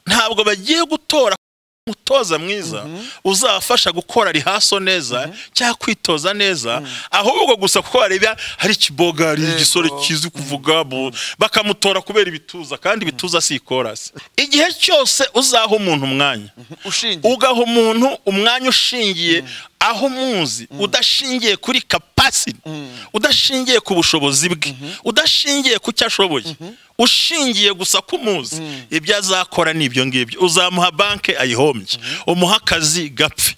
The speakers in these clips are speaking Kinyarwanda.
ntabwo bagiye gutora umutoza mwiza uzabafasha gukora rihaso neza cyangwa kwitoza neza ahubwo gusa kuko bareba hari ikiboga hari Yego. igisore kizi kuvuga bu- bakamutora kubera ibituza kandi ibituza si ikorasi igihe cyose uzaha umuntu umwanya ushingiye ugaha umuntu umwanya ushingiye aho umuzi udashingiye kuri kapasiti udashingiye ku bushobozi bwe udashingiye ku cyo ashoboye ushingiye gusa ku muzi ibyo azakora ni ibyo ngibyo uzamuha banki ayihombye umuhe akazi gapfe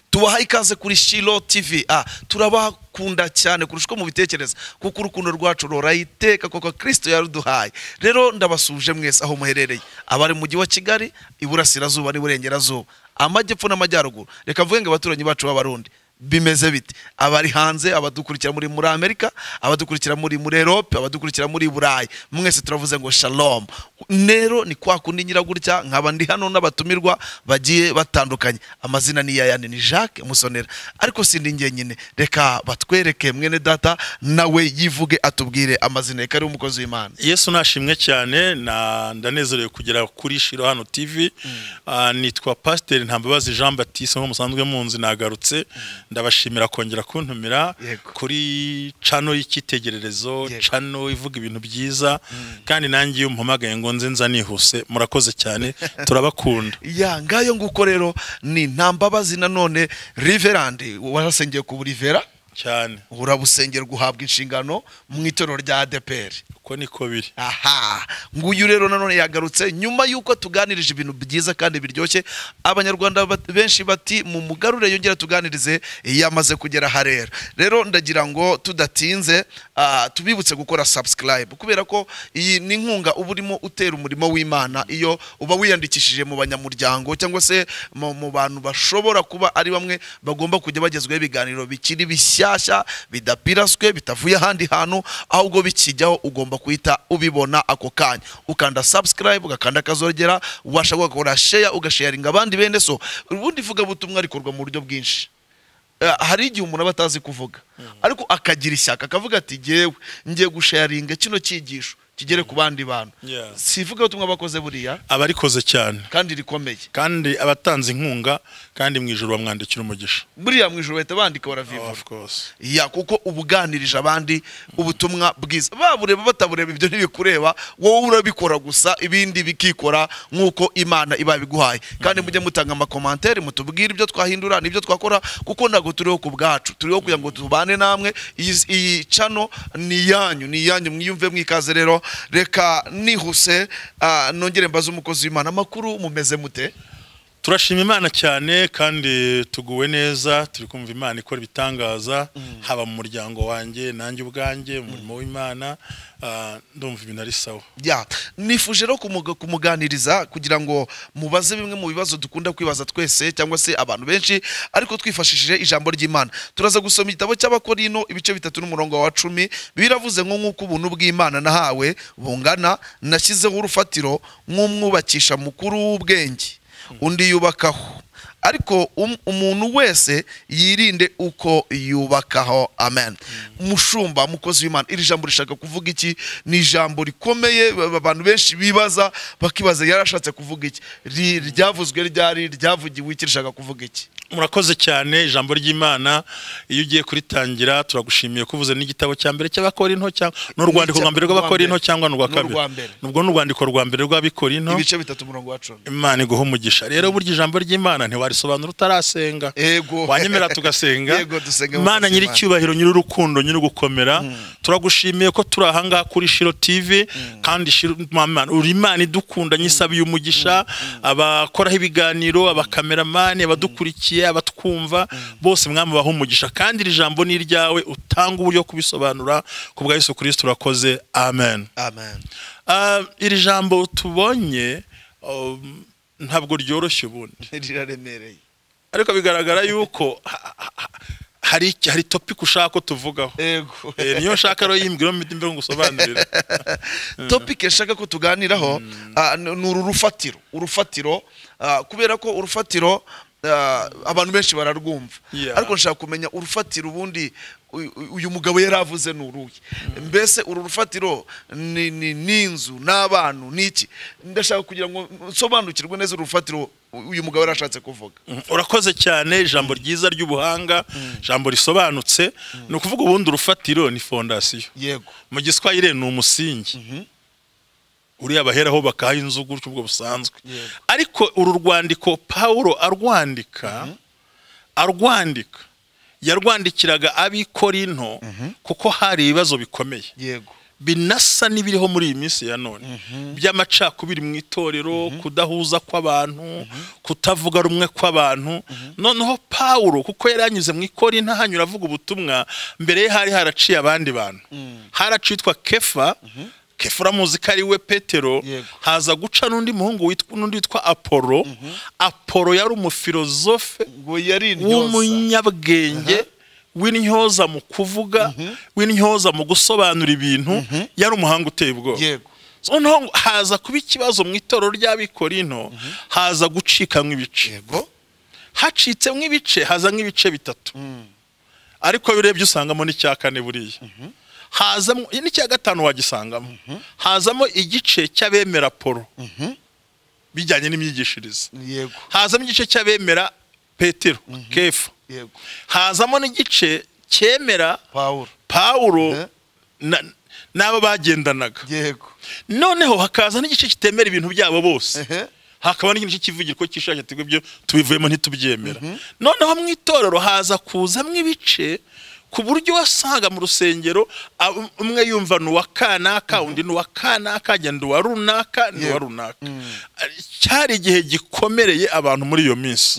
tubaha ikaze kuri shilo tv ah turabakunda cyane kurusha uko mubitekereza kuko urukundo rwacu ruraye iteka kuko kristo yaruduhaye rero ndabasuje mwese aho muherereye abari mu mujyi wa kigali iburasirazuba n'iburengerazuba amajyepfo n'amajyaruguru reka mvuge ngo abaturanyi bacu b'abarundi bimeze bite abari hanze abadukurikira muri muri amerika abadukurikira muri muri erope abadukurikira muri burayi mwese turavuze ngo shalom rero ni kwa kundi ngira gutya nkaba ndi hano n'abatumirwa bagiye batandukanye amazina ni yayane ni jacques musonera ariko sindi njyenyine reka batwereke mwene data nawe yivuge atubwire amazina ye kariho umukozi w'imana yesu nashimwe cyane na- ndanezerewe kugera kuri shiro hano tv Ah, nitwa pasiteri ntambabazi jean baptiste nko musanzwe munzi nagarutse ndabashimira kongera kuntumira Yego. kuri cano y'icyitegererezo Yego. cano ivuga ibintu byiza kandi nanjye iyo muhamagaye ngo nze nza nihuse murakoze cyane turabakunda ya ngayo nguko rero ni ntambabazi nanone riverandi warasengeye ku rivera cyane urabusengerwa uhabwa inshingano mu itorero rya adeperi uko niko biri aha nguyu rero nanone yagarutse nyuma y'uko tuganirije ibintu byiza kandi biryoshye abanyarwanda bat- benshi bati mu mugarure yongera tuganirize yamaze kugera aha rero rero ndagira ngo tudatinze ah, tubibutse gukora subscribe kubera ko iyi ni inkunga uba urimo utera umurimo w'imana iyo uba wiyandikishije mu banyamuryango cyangwa se mu mu bantu bashobora kuba ari bamwe bagomba kujya bagezwaho ibiganiro bikiri bishyashya bidapiraswe bitavuye ahandi hantu ahubwo bikijyaho ugomba guhita ubibona ako kanya ukanda subscribe ugakanda akazogera ubasha gukora share ugasharinga abandi bene so ubundi ivugabutumwa rikorwa mu buryo bwinshi Eh, hari igihe umuntu aba atazi kuvuga ariko akagira ishyaka akavuga ati ngewe ngiye gusharinga kino cyigisho kigere ku bandi bantu Yeah. si ivugabutumwa bakoze buriya abarikoze cyane kandi rikomeye kandi abatanze inkunga kandi mu ijoro bamwandikira umugisha buriya mu ijoro bahita bandika baraviva of course ya kuko uba uganirije abandi ubutumwa bwiza babureba batabureba ibyo ntibikureba wowe urabikora gusa ibindi bikikora nk'uko imana iba biguhaye kandi mujye mutanga amakomantere mutubwire ibyo twahindura n'ibyo twakora kuko ntabwo turiho ku bwacu turiho kugira ngo tubane namwe iyi- iyi cano ni iyanyu ni iyanyu mwiyumve mwikaze rero reka nihuse ah, nongere mbaze umukozi w'imana amakuru mumeze mute turashima imana cyane kandi tuguwe neza turi kumva imana ikora ibitangaza haba mu muryango wanjye nanjye ubwanjye umurimo w'imana ah, ndumva ibintu ari sawa ya nifuje rero kumuga- kumuganiriza kugira ngo mubaze bimwe mu bibazo dukunda kwibaza twese cyangwa se abantu benshi ariko twifashishije ijambo ry'imana turaza gusoma igitabo cy'abakorino ibice bitatu n'umurongo wa cumi biravuze ngo nk'uko ubuntu bw'imana nahawe bungana nashyizeho urufatiro nk'umwubakisha mukuru w'ubwenge undi yubakaho ariko um- umuntu wese yirinde uko yubakaho amen mushumba mukozi w'imana iri jambo rishaka kuvuga iki ni ijambo rikomeye ba- abantu benshi bibaza bakibaza yarashatse kuvuga iki Ri- ryavuzwe ryari ryavugiwe iki rishaka kuvuga iki murakoze cyane ijambo ry'imana iyo ugiye kuritangira turagushimiye ko uvuze n'igitabo cya mbere cy'abakorinto cyangwa ni urwandiko rwa mbere rw'abakorinto cyangwa ni urwa Ni kabiri urwa mbere. nubwo ni urwandiko rwa mbere rw'abikorinto ibice bitatu umurongo wa cumi imana iguha umugisha rero burya ijambo ry'imana ntiwarisobanura utarasenga Yego. wanyemera tugasenga Yego, dusenga imana mukozi nyiri Imana. icyubahiro nyiri urukundo nyiri ugukomera turagushimiye ko turi ahangaha kuri shiro tv kandi Shiro- Mama, uri imana idukunda nyisabiye umugisha abakoraho ibiganiro abakameramani abadukurikiye abatwumva bose mwamubaho umugisha kandi iri jambo ni iryawe utanga uburyo kubisobanura ku bwa yesu kirisiti urakoze amen amen Ah, iri jambo tubonye um, ntabwo ryoroshye ubundi riraremereye ariko bigaragara yuko ha- ha- ha- hari iki- hari topic ushaka ko tuvugaho yego Eh, niyo nshaka rero yimbwira mu mbere ngo usobanurire topike nshaka ko tuganiraho ah, ni ni uru rufatiro urufatiro ah, kubera ko urufatiro ah, abantu benshi bararwumva Yeah. ariko nshaka kumenya urufatiro ubundi uyu- uyu mugabo yari avuze ni uruhe mbese uru rufatiro ni ni- ni inzu ni abantu ni iki ndashaka kugira ngo nsobanukirwe neza uru rufatiro uyu mugabo yari ashatse kuvuga Mm, urakoze cyane ijambo ryiza ry'ubuhanga ijambo risobanutse ni ukuvuga ubundi urufatiro ni fondasiyo yego mu giswahire ni umusingi uriya baheraho bakaha inzu gutyo ubwo busanzwe Yego. ariko uru rwandiko pawulo arwandika arwandika yarwandikiraga ab'ikorinto kuko hari ibibazo bikomeye yego binasa n'ibiriho muri iyi minsi ya none by'amacakubiri mu itorero kudahuza kw'abantu kutavuga rumwe kw'abantu noneho pawulo kuko yari yanyuze mu ikori hanyura avuga ubutumwa mbere ye hari haraciye abandi bantu haracitwa kefa kefa uramuzi ko ari we petero Yego. haza guca n'undi muhungu witwa n'undi witwa apolo apolo yari umufilozofe ngo yari intyoza w'umunyabwenge w'intyoza mu kuvuga w'intyoza mu gusobanura ibintu yari umuhanga uteye ubwoba yego noneho haza kuba ikibazo mu itorero ry'abikorino haza gucikamo ibice yego hacitse nk'ibice haza nk'ibice bitatu ariko iyo urebye usangamo n'icya kane buriya hazamo n'icya gatanu wagisangamo hazamo igice cy'abemera polo bijyanye n'imyigishirize yego hazamo igice cy'abemera petero kefa yego hazamo n'igice cyemera pawulo Mhm. pawulo na- n'abo bagendanaga yego noneho hakaza n'igice kitemera ibintu byabo bose Ehe. hakaba n'igice kivugira ko kishakira tugo ibyo tubivuyemo ntitubyemera noneho mu itorero haza kuzamo ibice ku buryo wasanga mu rusengero ab- umwe yumva ni uwa kanaka undi ni uwa kanaka ajya ni uwa runaka ni uwa Yego. runaka cyari igihe gikomereye abantu muri iyo minsi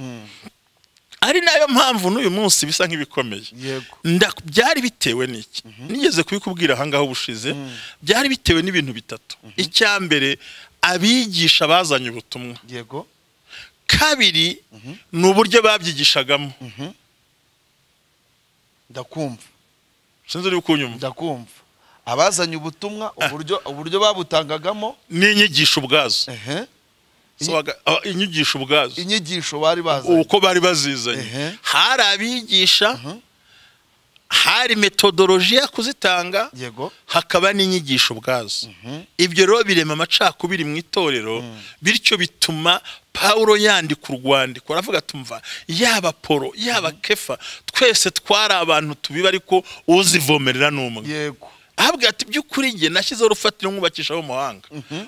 ari nayo mpamvu n'uyu munsi bisa nk'ibikomeye Yego. Nda- byari bitewe n'iki nigeze kubikubwira ahangaha ubushize byari bitewe n'ibintu bitatu icya mbere abigisha bazanye ubutumwa yego kabiri ni uburyo babyigishagamo ndakumva sinzi uri kunyuma ndakumva abazanye ubutumwa uburyo uburyo babutangagamo ni inyigisho ubwazo ehe So, baga- ah, inyigisho ubwazo inyigisho bari bazanye uko bari bazizanye Ehe. hari abigisha hari metodoloji yo kuzitanga yego hakaba n'inyigisho ubwazo ibyo rero birema amacakubiri mu itorero bityo bituma pawulo yandika urwandiko aravuga tumva yaba polo yaba kefa twese twari abantu tubiba ariko uzivomerera ni umwe yego ahabwa ati by'ukuri njye nashyizeho urufatiro mwubakisha ab'amahanga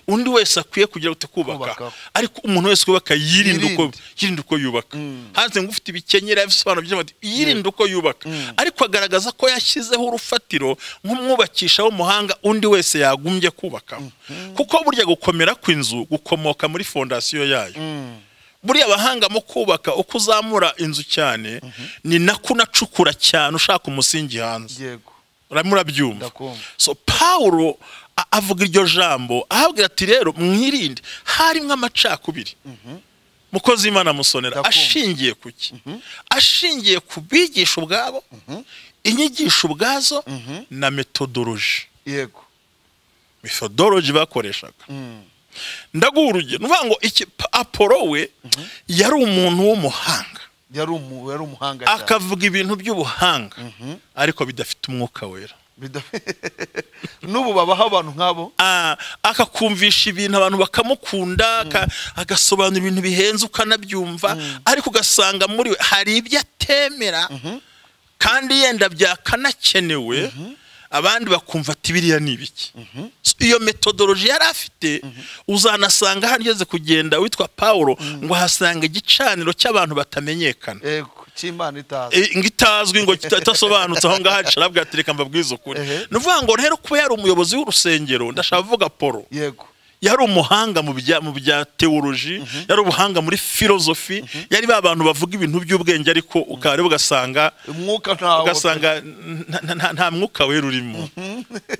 undi wese akwiye kugira ngo kubaka Kubakaho. ariko umuntu wese wubaka yirinde uko Yirinde. yirinde uko yubaka hanze ngo ufite ibikenyeri abisobanura byinshi ati yirinde uko yubaka ariko agaragaza ko yashyizeho urufatiro nk'umwubakisha w'umuhanga undi wese yagumbye kubakaho kuko burya gukomera kw'inzu gukomoka muri fondasiyo yayo buriya abahanga mu kubaka uko uzamura inzu cyane ni nako unacukura cyane ushaka umusingi hanze yego uramo urabyumva Ndakumva. so pawulo a- avuga iryo jambo ahabwira ati rero mwirinde harimo amacakubiri mukozi imana musonera Ndakumva. ashingiye ku ki ashingiye ku bigisha ubwabo inyigisho ubwazo na metodoloji yego methodology bakoreshaga ndaguha urugero ni ukuvuga ngo iki pa- apolo we yari umuntu w'umuhanga yari umu yari umuhanga cyane akavuga ibintu by'ubuhanga ariko bidafite umwuka wera Bida- n'ubu babaho abantu nk'abo Ah, akakumvisha ibintu abantu bakamukunda aka- agasobanura ibintu bihenze ukanabyumva ariko ugasanga muri we hari ibyo atemera kandi yenda byakanakenewe abandi bakumva ati biriya ni ibiki So, iyo metodoloji yari afite uzanasanga hano ugeze kugenda witwa pawulo ngo ahasanga igicaniro cy'abantu batamenyekana yego cy'imana itazi Eh, ngo itazwi ngo idasobanutse aho ngaho aca aravuga ati reka mbabwize ukuri Ehe. ni ukuvuga ngo rero kuba yari umuyobozi w'urusengero ndashaka kuvuga polo yego yari umuhanga mu bya mu bya teoloji yari ubuhanga muri filozofi yari ba bantu bavuga ibintu by'ubwenge ariko ukareba ugasanga umwuka ntawo ugasanga nta- nta- nta- nta mwuka wera urimo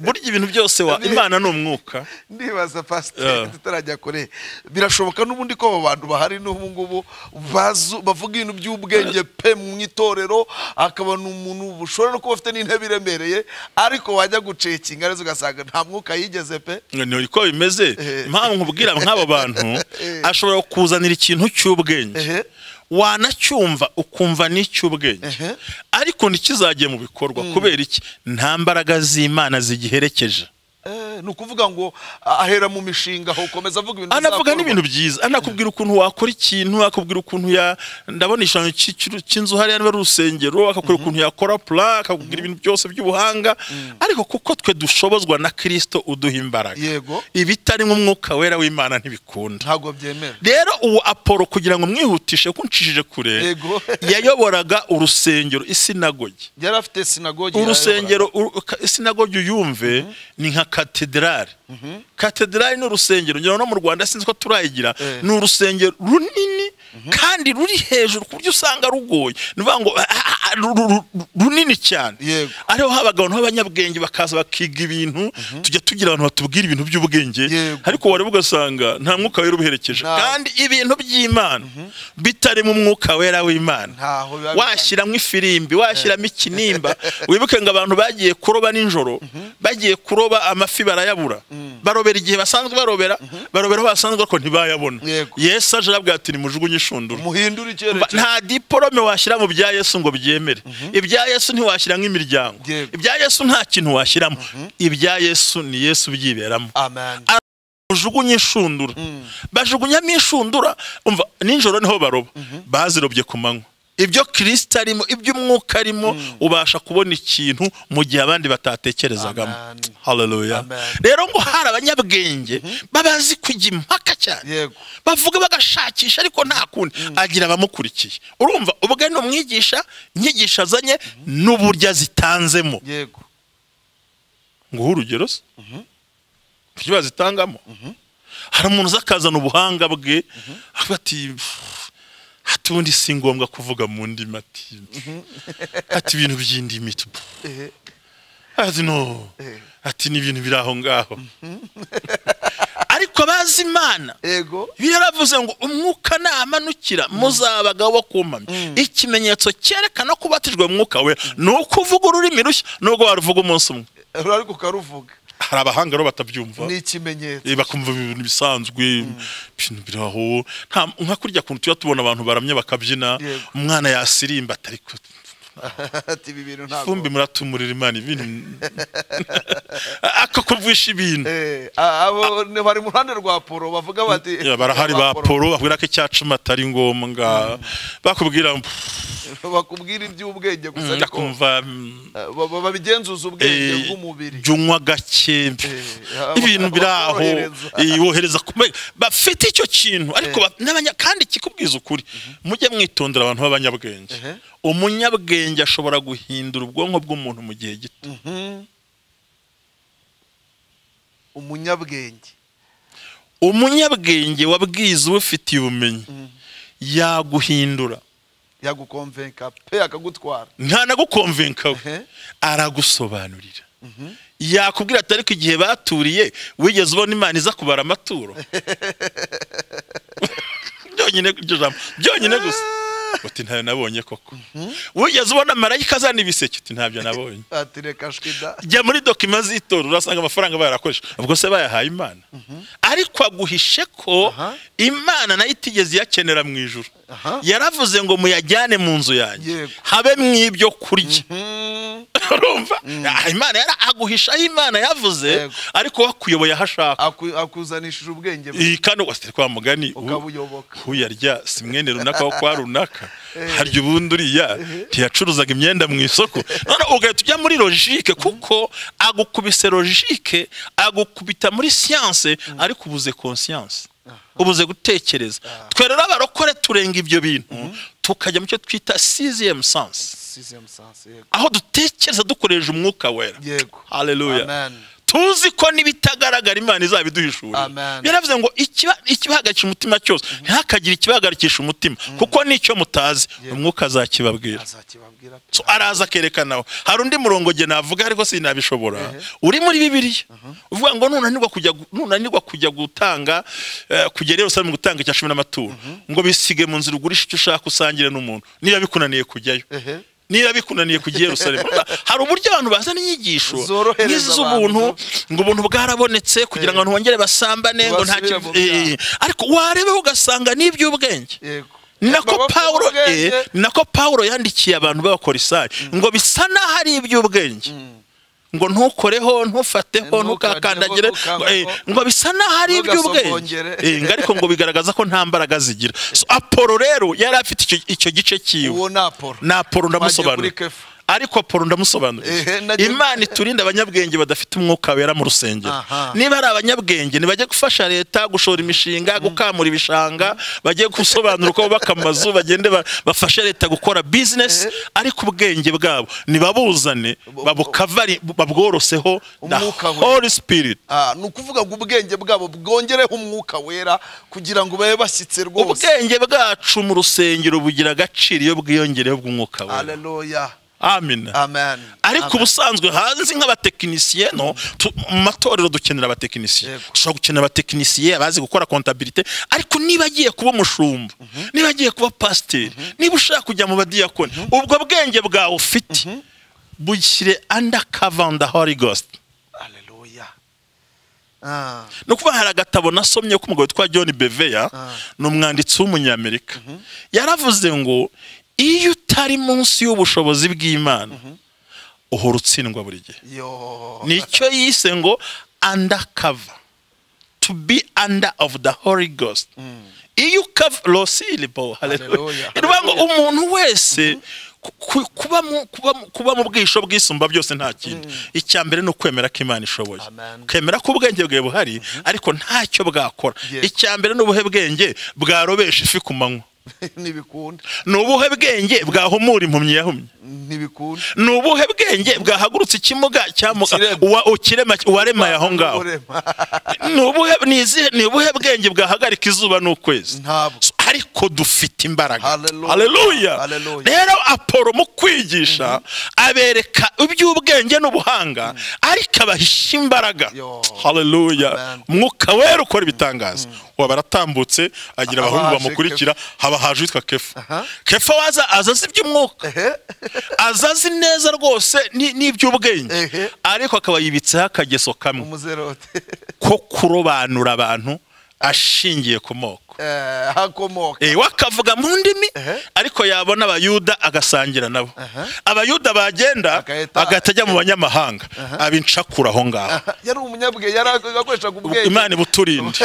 burya ibintu byose wa imana ni umwuka ndibaza Yeah. pasiteri tutarajya kure birashoboka n'ubundi ko abo bantu bahari n'ubu ngubu bazu- bavuga ibintu by'ubwenge pe mu itorero akaba ni umuntu ushobora no kuba afite n'intebe iremereye ariko wajya gucekinga neza ugasanga nta mwuka yigeze pe ni uko bimeze Eh. impamvu nkubwira nk'abo bantu Eh. ashobora kukuzanira ikintu cy'ubwenge Ehe. wanacyumva ukumva ni icy'ubwenge Ehe. ariko ntikizajye mu bikorwa kubera iki nta mbaraga z'imana zigiherekeje Eh, ni ukuvuga ngo ahera mu mishinga aho ukomeza avuga ibintu anavuga bizakorwa. n'ibintu byiza anakubwira ukuntu wakora ikintu akakubwira ukuntu ya ndabona igishushanyo cy'i- cy'uru- cy'inzu hariya niba ari urusengero akakubwira ukuntu yakora pula akakubwira ibintu byose by'ubuhanga ariko kuko twe dushobozwa na kirisito uduha imbaraga Yego. ibitarimo umwuka wera w'imana ntibikunda ntabwo byemera rero uwo apolo kugira ngo mwihutishe ko nshishije kure yego yayoboraga urusengero isinagogi yari afite sinagogi urusengero uru- ka- isinagogi uyumve ni nka katedrali katedrali ni urusengero ngira ngo no mu rwanda sinzi ko turayigira Eh. ni urusengero runini kandi ruri hejuru ku buryo usanga rugoye ni ukuvuga ngo ah, ah, ah, ru- ru- ru- runini cyane Yego. ariho haba abantu b'abanyabwenge bakaza bakiga ibintu tujya tugira abantu batubwira ibintu by'ubwenge Yego. ariko wareba ugasanga nta mwuka wera ubiherekeje Nta- kandi ibintu by'imana bitarimo umwuka wera w'imana Ntaho biba washyira washyiramo ifirimbi washyiramo ikinimba wibuke ngo abantu bagiye kuroba nijoro bagiye kuroba amafi barayabura barobera igihe basanzwe barobera barobera aho basanzwe ariko ntibayabona Yego. yesu aje arabwira ati nimujugunye inshundura muhindura Ba- icyerekezo nta diporome washyira mu bya yesu ngo byemere ibya yesu ntiwashyira nk'imiryango Yego. ibya yesu nta kintu washyiramo ibya yesu ni yesu byiberamo amen bajugunye inshundura bajugunyamo inshundura umva nijoro niho baroba bazirobye ku manywa ibyo kirisita arimo ibyo umwuka arimo ubasha kubona ikintu mu gihe abandi batatekerezagamo Amen. haleluya Amen. rero ngo hari abanyabwenge baba bazi kujya impaka cyane Yego. bavuga bagashakisha ariko nta kundi agira abamukurikiye urumva ubwo ni umwigisha inyigisho azanye n'uburyo azitanzemo yego nguha urugero se ibyo bazitangamo hari umuntu uza akazana ubuhanga bwe avuga ati "Pff, hati ubundi si ngombwa kuvuga mu ndimi ati ati ibintu by'indimi tu, pff." Eh, ati no Eh. ati ni ibintu biri aho ngaho ariko abazi imana yego Bibiliya yaravuze ngo umwuka namanukira muzaba abagabo bo kumpamya ikimenyetso cyerekana ko ubatijwe mu mwuka wera ni ukuvuga ururimi rushya nubwo waruvuga umunsi umwe ariko ukaruvuga hari abahanga rero batabyumva ni ikimenyetso Eh, bakumva ibintu bisanzwe ibintu biri aho nta- nka kurya kuntu tujya tubona abantu baramye bakabyina Yego. umwana yasirimba atari ku- ati ibi bintu fumbi ntabwo muratumurira imana ibintu akakubwisha ibintu Eh, a- abo ni- bari mu ruhande rwa poro bavuga bati Ya, barahari ba polo bakubwira ko icya cumi atari ngombwa bakubwira bakubwira iby'ubwenge gusa njya ariko kumva eh, ba- ba- babigenzuza ubwenge eh, bw'umubiri jya unywa gake ibintu biri aho wohereza. eh, wohereza ku me- bafite icyo kintu ariko ba- n'abanya- kandi kikubwiza ukuri mujye mwitondera abantu b'abanyabwenge Ehe. umunyabwenge ashobora guhindura ubwonko bw'umuntu mu gihe gito Mhm. umunyabwenge umunyabwenge wabwize ubufitiye ubumenyi yaguhindura yagukomvenka pe akagutwara ntanagukomvenka we Ehe. aragusobanurira yakubwira ati ariko igihe baturiye wigeze ubona imana iza kubara amaturo byonyine iryo jambo byonyine gusa uti ntayo nabonye koko wigeze ubona marayika azana ibiseke uti ntabyo nabonye ati reka shwida jya muri dokima z'itora urasanga amafaranga bayarakoresha ubwo se bayahaye imana ariko aguhishe ko Aha. imana nayo itigeze iyakenera mu ijoro Aha. yaravuze ngo muyajyane mu nzu yanjye Yego. habe mu ibyo kurya Mhm. urumva Ah, imana yari aguhisha aho imana yavuze Yego. ariko we akuyoboye aho ashaka Aku- akuzanishije ubwenge bwe, iyi kandi wasitire kwa mugani u- ukabuyoboka uyarya si mwene runaka wo kwa runaka harya ubundi uriya ntiyacuruzaga imyenda mu isoko none ugahita ujya muri logike kuko agukubise logike agukubita muri siyanse ariko ubuze konsiyanse ubuze gutekereza twe rero abarokore turenga ibyo bintu tukajya mu cyo twita siziyemu sanse Sisem sansi, yego. aho dutekereza dukoresha umwuka wera yego haleluya Amen. tuzi ko n'ibitagaragara imana izabiduhishurira Amen. yaravuze ngo ikiba- ikibahagarikisha umutima cyose ntihakagire ikibahagarikisha umutima kuko nicyo mutazi umwuka azakibabwira azakibabwira So, araza akerekanaho hari undi murongo nge navuga ariko sinabishobora uri muri bibiliya uvuga ngo nunanirwa kujya gu- nunanirwa kujya gutanga eh, kujya rero usaba gutanga icya cumi n'amaturo ngo bisige mu nzira ugurisha icyo ushaka usangire n'umuntu niba bikunaniye kujyayo Ehe. niba bikunaniye kujya i yerusalemu Urumva, hari uburyo abantu bazana inyigisho Zorohereza nk'iz'ubuntu ngo ubuntu bwarabonetse kugira ngo abantu bongere basambane ngo nta Basubire kibi- mu byaha. eh, ariko wareba ugasanga ni iby'ubwenge yego ni nako Babavuga pawulo ubwenge. eh, ni nako pawulo yandikiye abantu b'abakorisayi ngo bisa n'aho ari iby'ubwenge ngo ntukoreho ntufateho Ntukandeho, ntukakandagire ngo, eh, ntukangeho, ngo bisa n'aho ari iby'ubwenge ntugasogongere. Eh, ngo ariko ngo bigaragaza ko nta mbaraga zigira so apolo rero yari afite icyo, icyo gice cyiwe uwo ni apolo na apolo Wagiye ndamusobanura kuri Kefa. ariko apolo ndamusobanura Ehe, nagiye- imana iturinde abanyabwenge badafite umwuka wera mu rusengero Aha. niba ari abanyabwenge ntibajye gufasha leta gushora imishinga gukamura ibishanga bajye gusobanura uko bubaka amazu bagende ba- bafashe leta gukora bizinesi ariko ubwenge bwabo nibabuzane babukavare babworoseho na Umwuka wera. holy spirit Ah, ni ukuvuga ngo ubwenge bwabo bwongereho umwuka wera kugira ngo babe bashyitse rwose ubwenge bwacu mu rusengero bugira agaciro iyo bwiyongereyeho bw'umwuka wera haleluya amina amen ariko Amen. ubusanzwe hanze nk'abatekinisiye no tu- mu matorero dukenera abatekinisiye Yego. dushobora gukenera abatekinisiye abazi gukora kontabilite ariko niba agiye kuba umushumba niba agiye kuba pasiteri niba ushaka kujya mu badiyakoni ubwo bwenge bwawe ufite bushyire anda kavanda hori gositi haleluya Ah, ni ukuvuga hari agatabo nasomye k'umugabo witwa john beveya Ah. ni umwanditsi w'umunyamerika yaravuze ngo iyo utari munsi y'ubushobozi bw'imana uhora utsindwa buri gihe yo nicyo yise ngo undercover to be under of the holy ghost iyo ukava rosiribo Hallelujah. ivuga ngo umuntu wese ku- ku- kuba mu- kuba mu- kuba mu bwisho bwisumba byose nta kintu icya mbere ni ukwemera ko imana ishoboye Amen. ukemera ko ubwenge bwawe buhari ariko ntacyo bwakora Yes. icya mbere ni ubuhe bwenge bwarobesha ifi ku manywa ntibikunda ni ubuhe bwenge bwahumura impumyi yahumye ntibikunda ni ubuhe bwenge bwahagurutse ikimuga cyamuka Ikirema. uwa- ukirema uwaremaye aho ngaho Urema. ni ubuhe ni izihe- ni ubuhe bwenge bwahagarika izuba n'ukwezi ntabwo So, ariko dufite imbaraga Hallelujah. Hallelujah. Hallelujah. rero apolo mu kwigisha abereka iby'ubwenge n'ubuhanga ariko abahishya imbaraga Yo. haleluya Amen. mwuka wera ukora ibitangaza ubu baratambutse agira abahungu Abaje bamukurikira haba haje uwitwa kefa Aha. kefa waza azazi iby'umwuka ehe azazi neza rwose ni- n'iby'ubwenge Ehe. ariko akaba yibitseho akageso kamwe umuzerote ko kurobanura abantu ashingiye ku moko Eh, hakomoka Eh, we akavuga mu ndimi Ehe. ariko yabona abayuda agasangira nabo Aha. abayuda bagenda Agahita- agahita ajya mu banyamahanga abincakura aho ngaho yari umunyabwenge yari akoreshaga ubwenge imana ibuturinde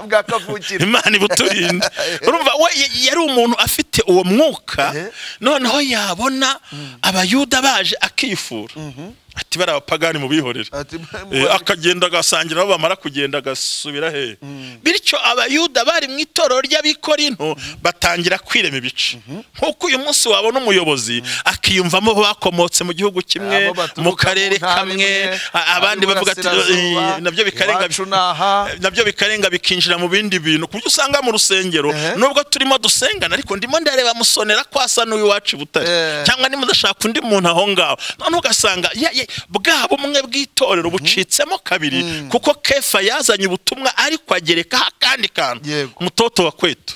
bwa kavukire imana ibuturinde urumva we y- yari umuntu afite uwo mwuka Ehe. noneho yabona abayuda baje akifura ati bari abapagani mubihorere Ati, Eh, akagenda agasangira aho bamara kugenda agasubira he bityo abayuda bari mu itorero ry'abikorinto batangira kwirema ibice nk'uko uyu munsi wabona umuyobozi akiyumvamo aho bakomotse mu gihugu kimwe Abo baturuka mu karere mu ntara kamwe imwe, a- abandi bavuga ati ab'iburasirazuba, "Eh, nabyo bikarenga iwacu ni aha." nabyo bikarenga bikinjira mu bindi bintu ku buryo usanga mu rusengero Ehe. nubwo turimo dusengana ariko ndimo ndareba musonera kwasa n'uw'iwacu i butare Eh. cyangwa nimba udashaka undi muntu aho ngaho noneho ugasanga ya- ya- bwa bumwe bw'itorero bucitsemo kabiri kuko kefa yazanye ubutumwa ariko agerekaho akandi kantu Yego. umutoto wa kwetu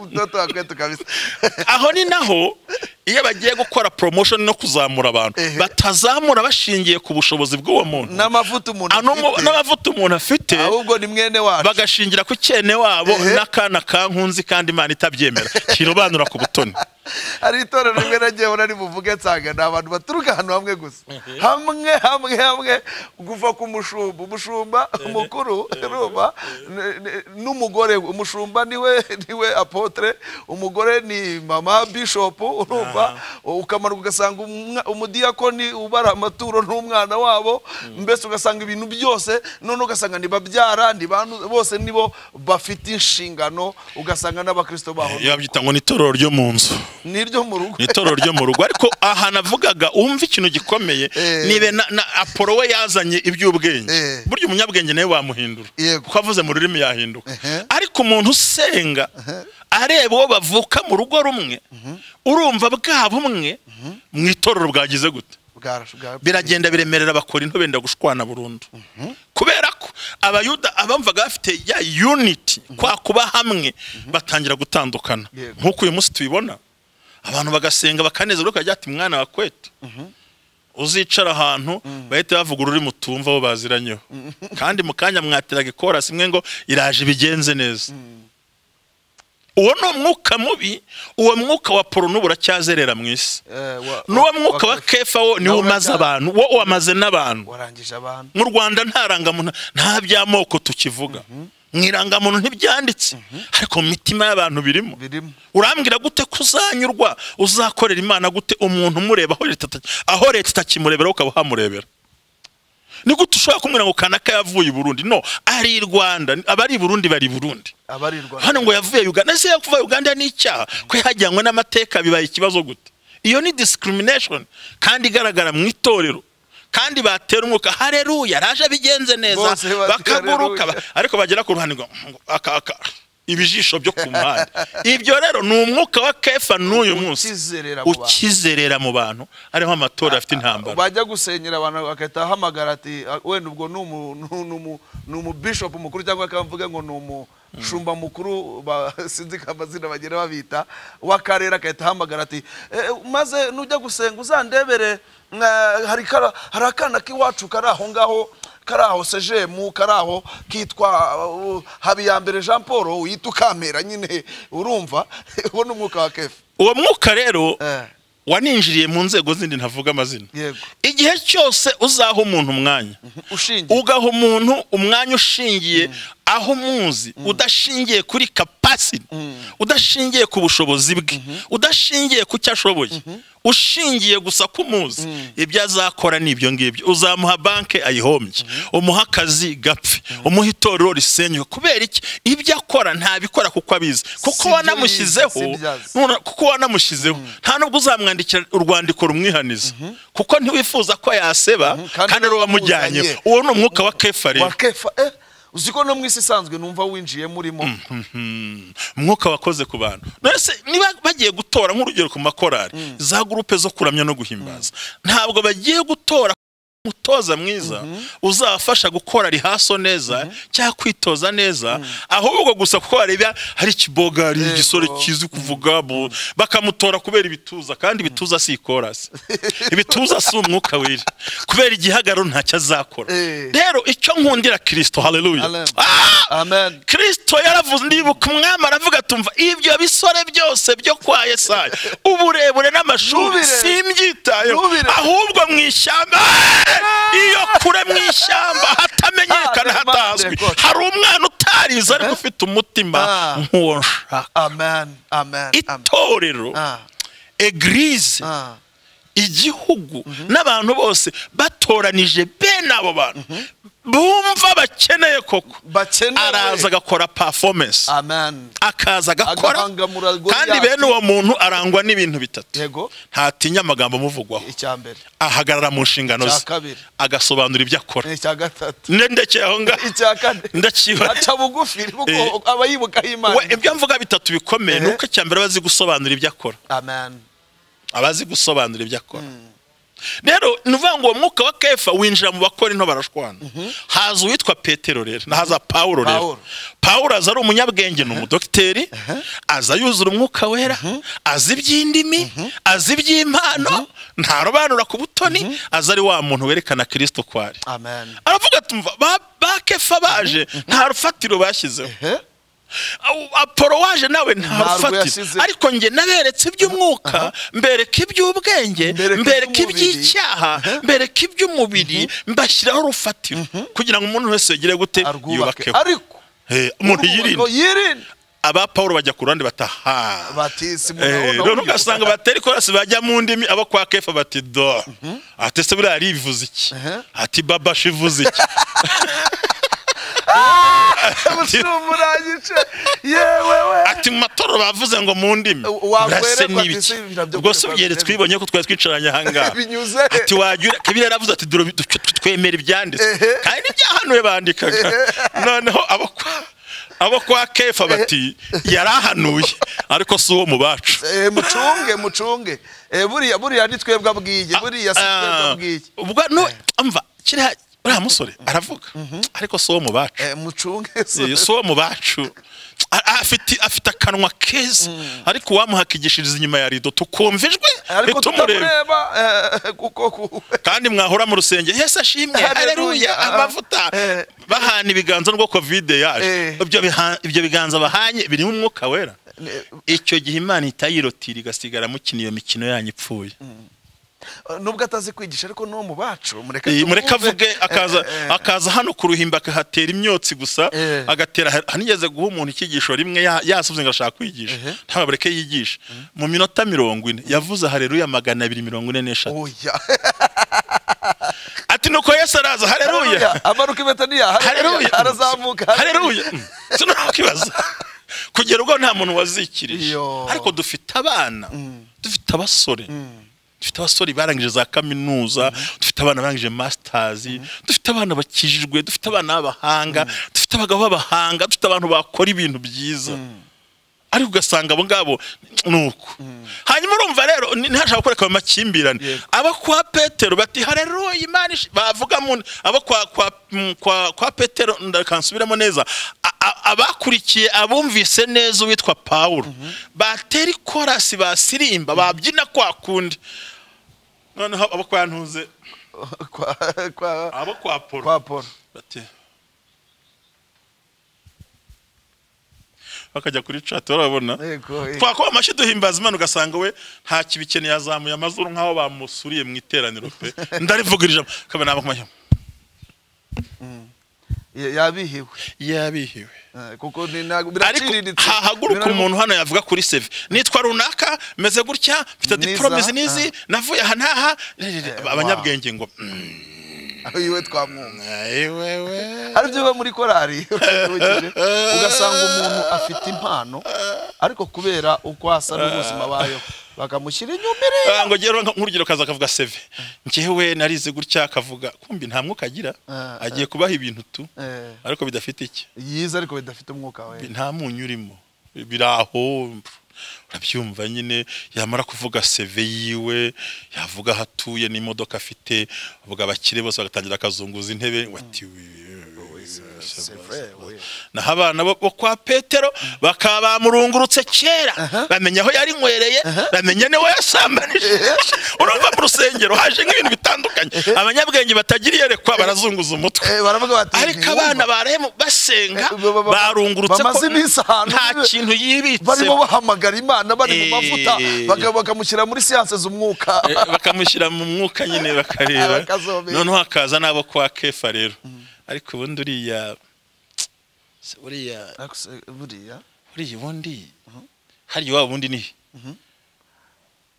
utoto wakwetu kabisa aho ni naho iyo bagiye gukora promotion no kuzamura abantu Ehe. batazamura bashingiye ku bushobozi bw'uwo muntu n'amavuta umuntu Ano mu- afite, n'amavuta umuntu afite ahubwo ni mwene wacu bagashingira ku cyene wabo Ehe. n'akana kankunzi kandi imana itabyemera kirobanura ku butoni hari itorero rimwe nagiye mbona ribuvuge nsanga ni abantu baturuka ahantu hamwe gusa hamwe hamwe hamwe kuva ku mushumba umushumba umukuru urumva n- n- n'umugore we. umushumba niwe niwe apotre umugore ni mama bishopu urumva ukamanuka ugasanga umwa- umudiyakoni ubara amaturo n'umwana wabo mbese ugasanga ibintu byose none ugasanga ntibabyara ntibanu- bose nibo bafite inshingano ugasanga n'abakristo baho iyo babyita ngo ni itorero ryo mu nzu niryo mu rugo ni itorero ryo mu rugo ariko aha navugaga wumva ikintu gikomeye Eh. nibe na, na apolo we yazanye iby'ubwenge Eh. burya umunyabwenge nawe wamuhindura Yego. kuko avuze mu rurimi yahinduka Ehe. ariko umuntu usenga areba uwo bavuka mu rugo rumwe urumva bwa bumwe mu itorero bwagize gute Bwarashu- bwa- biragenda biremerera bakora into benda gushwana burundu kubera ko abayuda abamvaga bafite ya unity kwa kuba hamwe batangira gutandukana Yego. nk'uko uyu munsi tubibona abantu bagasenga bakanezerwa bakajya ati mwana wa kwetu uzicara ahantu bahita bavuga ururimi utumva abo baziranyeho kandi mu kanya mwateraga ikorasi imwe ngo iraje ibigenze neza uwo ni umwuka mubi uwo mwuka wa porono uracyazerera mu isi n'uwo mwuka wa kefa wo niwo umaze abantu wo wamaze n'abantu warangije abantu mu rwanda nta rangamuntu nta by'amoko tukivuga mu irangamuntu ntibyanditse ariko mu mitima y'abantu birimo birimo urambwira gute ko uzanyurwa uzakorera imana gute umuntu umureba aho leta ita- aho leta itakimurebera ukaba uhamurebera ni gute ushobora kumubwira ngo kanaka yavuye i burundi no ari i rwanda abari i burundi bari i burundi abarirwa hano ngo yavuye uganda ese yakuva uganda ni icyaha ko yajyanywe n'amateka bibaye ikibazo gute iyo ni discrimination kandi igaragara mu itorero kandi batera umwuka hareruya araje abigenze neza Bose bati bakaguruka haleluya. ariko bagera ku ruhande ngo ngo, aka aka ibijisho byo ku muhanda ibyo rero ni umwuka wa kefa n'uyu munsi ukizerera mu bantu ukizerera mu bantu ariho amatora afite intambara bajya gusenyera abantu bagahita ahamagara ati "Ah, wenda ubwo ni umu- ni umu- ni umubishopu mukuru cyangwa akamvuga ngo ni umushumba mukuru ba- sinzi ko amazina bagenda babita w'akarere agahita ahamagara ati "Eh, maze nujya gusenga uzandebere mwa- hari kara- hari akana k'iwacu kari aho ngaho kari aho sejemu kari aho kitwa uh, habiyambere jean paul wita ukampera nyine urumva uwo ni umwuka wa kefa uwo mwuka rero Eh, waninjiriye mu nzego zindi ntavuga amazina yego igihe cyose uzaha umuntu umwanya ushingiye ugaha umuntu umwanya ushingiye aho umuzi udashingiye kuri capacity udashingiye ku bushobozi bwe udashingiye ku cyo ashoboye ushingiye gusa ku muzi ibyo azakora ni ibyo ngibyo uzamuha banke ayihombye umuha akazi gapfe umuha itorero risenywe kubera iki ibyo akora ntabikora kuko abizi kuko Sibyo wanamushyizeho bizi, sibyazi. nura- kuko wanamushyizeho nta nubwo uzamwandikira urwandiko rumwihaniza kuko ntiwifuza ko yaseba kandi kandi ari niwe wamujyanye wamuzanye. uwo ni umwuka wa kefa rero wa kefa eh uzi ko no mu isi isanzwe numva winjiyemo urimo Mhm. umwuka wakoze ku bantu nonese niba bagiye gutora nk'urugero ku makorari za gurupe zo kuramya no guhimbaza ntabwo bagiye gutora umutoza mwiza uzabafasha gukora rihaso neza cyangwa kwitoza neza ahubwo gusa kuko bareba hari ikiboga hari Yego. igisore kizi kuvuga bo- bakamutora kubera ibituza kandi ibituza si ikorasi ibituza si umwuka wera kubera igihagararo ntacyo azakora Eh. rero icyo nkundira kirisito haleluya Amen. Ah! amen kirisito yaravuze ndibuka umwami aravuga tumva ibyo bisore byose byo kwa yesaya uburebure n'amashuri Ntubirebe. simbyitayeho Ntubirebe. ahubwo mu ishyamba iyo kure mu ishyamba hatamenyekana Ah, hatazwi Lord. hari umwana utarize ariko ufite umutima Ah. nk'uwo nshaka amen amen amen itorero ah egirize ah igihugu n'abantu bose batoranije bene abo bantu bumva bakeneye koko bakenewe araza agakora performance amen akaza agakora Agahangamura Goliath. kandi bene uwo muntu arangwa n'ibintu bitatu yego ntatinya amagambo amuvugwaho icya mbere ahagarara mu nshingano icya ze kabiri agasobanura ibyo akora icya gatatu nde ndekeye aho ngaho icya kane ndakiba aca bugufi Eh. kuko aba yibukaho we imana ibyo mvuga bitatu bikomeye Eh. ni uko icya mbere aba azi gusobanura ibyo akora amen abazi gusobanura ibyo akora rero ni ukuvuga ngo uwo mwuka wa kefa winjira mu bakora into barashwana haza uwitwa petero rero nahaza pawulo rero Pawulo. pawulo aza ari umunyabwenge ni umudogiteri aza yuzura umwuka wera azi iby'indimi azi iby'impano ntarobanura ku butoni aza ari wa muntu werekana kirisito ko ari amen aravuga tumva ba ba kefa baje nta rufatiro bashyizeho eh Au- apolo waje nawe nta Ntabwo rufatiro yasize. ariko njye naberetse iby'umwuka mbereka iby'ubwenge Mbereka mbereka iby'umubiri. iby'icyaha mbereka iby'umubiri mbashyiraho urufatiro kugira ngo umuntu wese yegere gute arwubake yubake ariko umuntu urwubako yirinde yirinde aba Pawulo bajya ku ruhande bataha batisi rero ugasanga batera ikorasi bajya mu ndimi abo kwa kefa bati do ati se buriya ari ivuze iki Mhm. ati babashi ivuze iki umurangice yewe we ati mu matorero bavuze ngo mu ndimi Wa- urase wakwerekwa n'ibiki ndetse nabyo ubwo se kwerekwa byere ndetse. twibonye ko twari twicaranye ahangaha Binyuze. ati wagira kabiri yaravuze ati dore utu- twe- twemera ibyanditswe kandi ibyahanuwe bandikaga noneho abo kwa- abo kwa kefa bati yarahanuye ariko si uwo mu bacu Eh, mucunge mucunge Eh, buriya buriya ni twebwe abwiye buriya si twebwe Ah, abwiye ubwo no amva kiriya uriya musore aravuga ariko si uwo mu bacu Eh, mucunge Eh, si uwo mu bacu A- a- afite afite akanwa keza ariko uwamuhakigishiriza inyuma ya rido tukumva ijwi ariko ntitumurebe tutamureba eh, kuko ku- kandi mwahora mu rusenge yesu ashimwe Haleluya. hareruya amavuta Eh. bahana ibiganza nubwo kovide yaje Eh. ibyo biha- ibyo biganza bahanye birimo umwuka wera icyo gihe imana itayirotira igasigara mukina iyo mikino yanyu ipfuye nubwo atazi kwigisha ariko no mu bacu mureka Eh, tumwumve. mureka avuge akaza Eh, eh, eh. akaza hano ku ruhimbi akahatera imyotsi gusa Eh. agatera ha- hanigeze guha umuntu icyigisho rimwe ya- yasubije ngo ashaka kwigisha Ehe. ntabwo bareke yigishe mu minota mirongo ine yavuze hareruya magana abiri mirongo ine n'eshatu oya ati nuko yesu araza hareruya Haleluya. amanuka impeta niya hareruya arazamuka hareruya sinaho kibazo kugera ubwo nta muntu wazikirije Iyo. ariko dufite abana dufite abasore dufite abasore barangije za kaminuza dufite abana barangije masitazi dufite abana bakijijwe dufite abana b'abahanga dufite abagabo b'abahanga dufite abantu bakora ibintu byiza ariko ugasanga abo ngabo ni uko hanyuma urumva rero ni- ntihashobora kureka ayo makimbirane Yego. abo kwa petero bati hareruya imana ishi-" bavuga mu abo kwa kwa mm, kwa, kwa petero ndakansubiramo neza A- a- abakurikiye abumvise neza uwitwa pawulo batera ikorasi basirimba babyina kwa kundi noneho abo kwa ntuze kwa kwa abo kwa polo kwa Paul bati bakajya kuri chat barabona yego eh. twakuba amashyi duhimbaza imana ugasanga we nta kibikeneye yazamuye amazuru nk'aho bamusuriye mu iteraniro pe ndarivugira ijambo kabona nabo kumajya Ya- yabihiwe yabihiwe Eh, kuko ni ntabwo ariko biraciriritse hahaguruka Biramu- umuntu hano yavuga kuri seve nitwa runaka meze gutya mfite Niza, diporome izi n'izi ah. navuye aha n'aha wow. abanyabwenge ngo "Mm, yiwe twamwumva ayi wewe hari ibyo biba muri korari urakibukije, ugasanga umuntu afite impano ariko kubera uko asa n'ubuzima bayo bakamushyira inyumire Ah, ngo gero nkurugero kaza akavuga seve njyewe narize gutya akavuga kumbi nta mwuka agira Ah, ah. agiye kubaha ibintu tu Eh, ariko bidafite iki yize ariko bidafite umwuka we nta munyu urimo biri aho urabyumva nyine yamara kuvuga seve yiwe yavuga aho atuye n'imodoka afite ubwo abakire bose bagatangira akazunguza intebe bati vrai, oui. naho abana bo bo kwa petero bakaba bamurungurutse kera bamenya aho yari nkwereye bamenya niwe yasambanije urumva mu rusengero haje nk'ibintu bitandukanye abanyabwenge batagira iyerekwa barazunguza umutwe Eh, baravuga bati ariko abana barehemu basenga Eh, ba- ba- ba- barungurutse ko bamaze iminsi ahantu nta bibe- kintu yibitse barimo bahamagara imana bari mu Eh. mavuta baga- bakamushyira muri siyanse z'umwuka Eh, bakamushyira mu mwuka nyine bakareba Bakazomera. noneho hakaza n'abo kwa kefa rero ariko ubundi uriya se uriya Ariko se, buriya uriya ubundi harya iwabo ubundi ni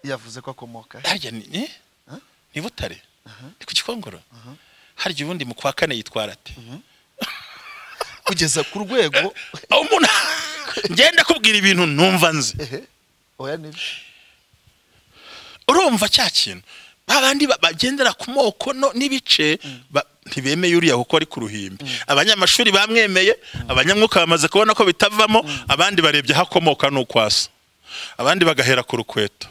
yavuze ko akomoka he? harya ni eh? ni butare ni ku gikongoro harya ubundi mu kwa kane yitwara ate kugeza ku rwego aho umuntu ngenda kubwira ibintu numva nzi ehe oya nibyo urumva cya kintu babandi ba- bagendera ku moko no n'ibice ba- ntibemeye uriya kuko ari ku ruhimbi abanyamashuri bamwemeye abanyamwuka bamaze kubona ko bitavamo abandi barebye aho akomoka n'uko asa abandi bagahera ku rukweto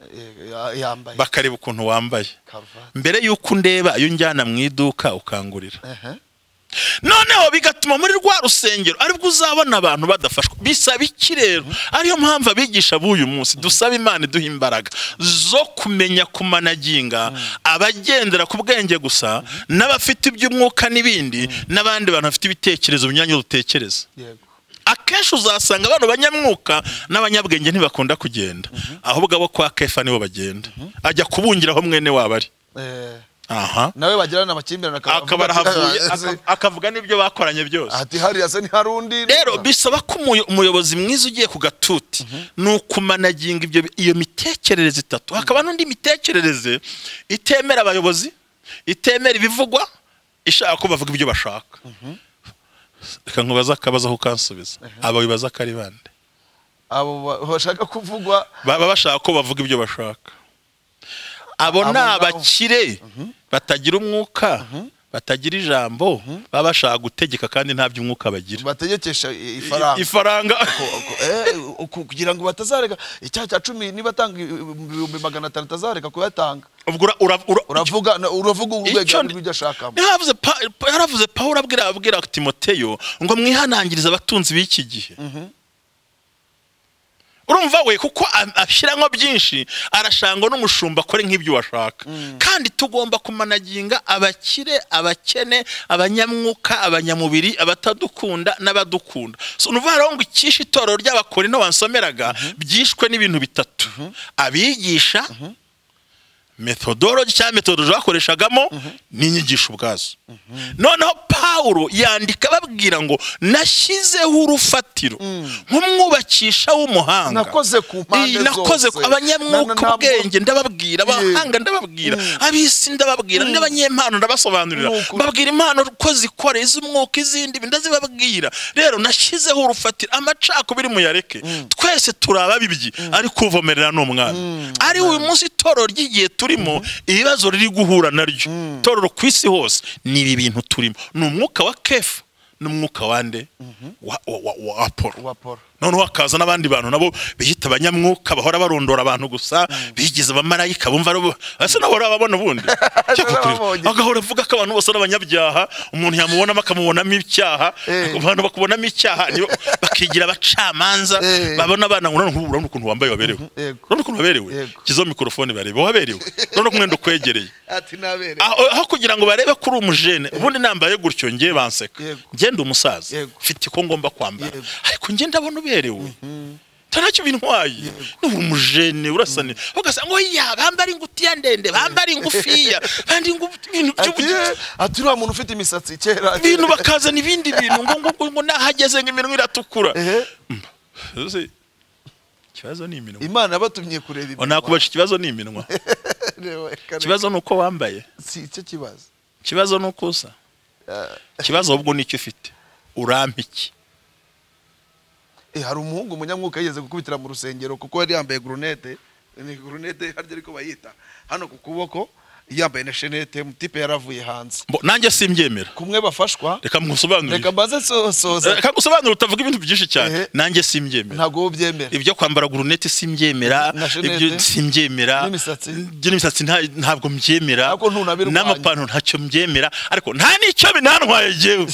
Eh, ya- yambaye bakareba ukuntu wambaye karuvati mbere y'uko undeba iyo unjyana mu iduka ukangurira ehe noneho bigatuma muri rwa rusengero aribwo uzabona abantu badafashwa bisaba iki rero ariyo mpamvu abigisha b'uyu munsi dusaba imana iduha imbaraga zo kumenya kumanaginga abagendera ku bwenge gusa n'abafite iby'umwuka n'ibindi n'abandi bantu bafite ibitekerezo binyuranye dutekereza yego akenshi uzasanga abantu banyamwuka n'abanyabwenge ntibakunda kugenda ahubwo abo kwa kefa nibo bagenda ajya kubungiraho mwene wabo ari Eh, aha nawe bagirana amakimbirane akavuga akaba ati, arahavuye "Ah, ese- aka- akavuga n'ibyo bakoranye byose ati hariya se ntihari undi rero bisaba ko umuyo- umuyobozi mwiza ugiye ku gatuti ni ukumanaginga ibyo bi- iyo mitekerereze itatu hakaba n'undi mitekerereze itemera abayobozi itemera ibivugwa ishaka ko bavuga ibyo bashaka reka nkubaze akabazo aho ukansubiza aba bibaza akari bande abo ba- bashaka kuvugwa baba bashaka ko bavuga ibyo bashaka abo Abo ni ngabo. abakire batagira umwuka batagira ijambo baba bashaka gutegeka kandi nta by'umwuka bagira bategekesha i- ifaranga ifaranga Ko- ko- eh, uku- kugira ngo batazareka icyaha cya cumi niba atanga ibihumbi magana atanu atazareka kuyatanga ubwo ura- ura- ura- uravuga na- uravuga Icyo urwego ndi- rw'ibyo ashakamo Yaravuze Pa- Pa- yaravuze pawulo abwira abwira timoteyo ngo mwihanangirize abatunzi b'iki gihe urumva we kuko a- ashyiramo byinshi arashangwa n'umushumba akore nk'ibyo washaka kandi tugomba kumanaginga abakire abakene abanyamwuka abanyamubiri abatadukunda n'abadukunda so ni ukuvuga rero ngo icyishe itorero ry'abakorino wansomeraga byishwe n'ibintu bitatu abigisha methodology cyangwa methodology bakoreshagamo n'inyigisho ubwazo noneho pawulo yandika babwira ngo nashyizeho urufatiro nk'umwubakisha w'umuhanga Nakoze ku mpande Iyi, nakoze ku zose. Na- na- abanyamwuka ntabwo- ubwenge ndababwira abahanga ndababwira ab'isi ndababwira n'abanyempano ndabasobanurira Ni ukuri. babwira impano ko zikora iz'umwuka izindi ndazibabwira rero nashyizeho urufatiro amacakubiri muyareke twese turi ababibyi ariko uvomerera ni umwami ari uyu munsi itorero ry'igihe turimo ibibazo riri guhura naryo itorero ku isi hose ni ibi bintu turimo ni umwuka wa kefu n'umwuka wa nde wa, wa, wa, wa apolo Wa Apollo. noneho hakaza n'abandi bantu nabo biyita abanyamwuka bahora barondora abantu gusa bigize abamarayika bumva ari bo- ese nawe urababona ubundi Cyo Narababonye. kukureba. agahora avuga ko abantu bose ari abanyabyaha umuntu yamubonamo akamubonamo icyaha Eh. abantu bakubonamo icyaha nibo bakigira abacamanza Eh. babona abana ngo none urabona ukuntu wambaye waberewe Yego. urabona ukuntu waberewe Yego. kizo mikorofone barebe waberewe urabona ko umwenda ukwegereye ati nabere aho aho kugira ngo barebe kuri umujene ubundi nambaye gutyo ngiye banseka Yego. ngende umusaza Yego. mfite iko ngomba kwambara Yego. ariko ngende abona uberewe ntanacyo bintwaye ni umujene urasa ne ugasanga ngo ya bambara ingutiya ndende bambara ingufiya bandi ingu- ibintu ati by'ubugizi "Eh, ati uriya muntu ufite imisatsi kera ibintu bakazana ibindi bintu ngo ngo ngo nahageze ngo iminwa iratukura Ehe, Ese ikibazo ni iminwa imana yabatumye kureba iminwa. nakubaca ikibazo ni iminwa Reba, kare- ikibazo ni uko wambaye si icyo kibazo ikibazo ni uko usa ikibazo ahubwo ni icyo ufite urampa iki Eh, hari umuhungu umunyamwuka yigeze gukubitira mu rusengero kuko yari yambaye gurunete ni gurunete harya ariko bayita hano ku kuboko yambaye na shenete mutipe yaravuye hanze Mbo- nanjye simbyemera kumwe bafashwa reka ngusobanurire reka mbaze sosoza reka ngusobanurire utavuga ibintu byinshi cyane Ehe. nanjye simbyemera ntabwo ubyemera ibyo kwambara guruneti simbyemera Na shenete. ibyo simbyemera N'imisatsi. ibyo n'imisatsi nta- ntabwo mbyemera Ariko ntunabirwanye. n'amapantaro ntacyo mbyemera ariko nta n'icyo binantwaye jyewe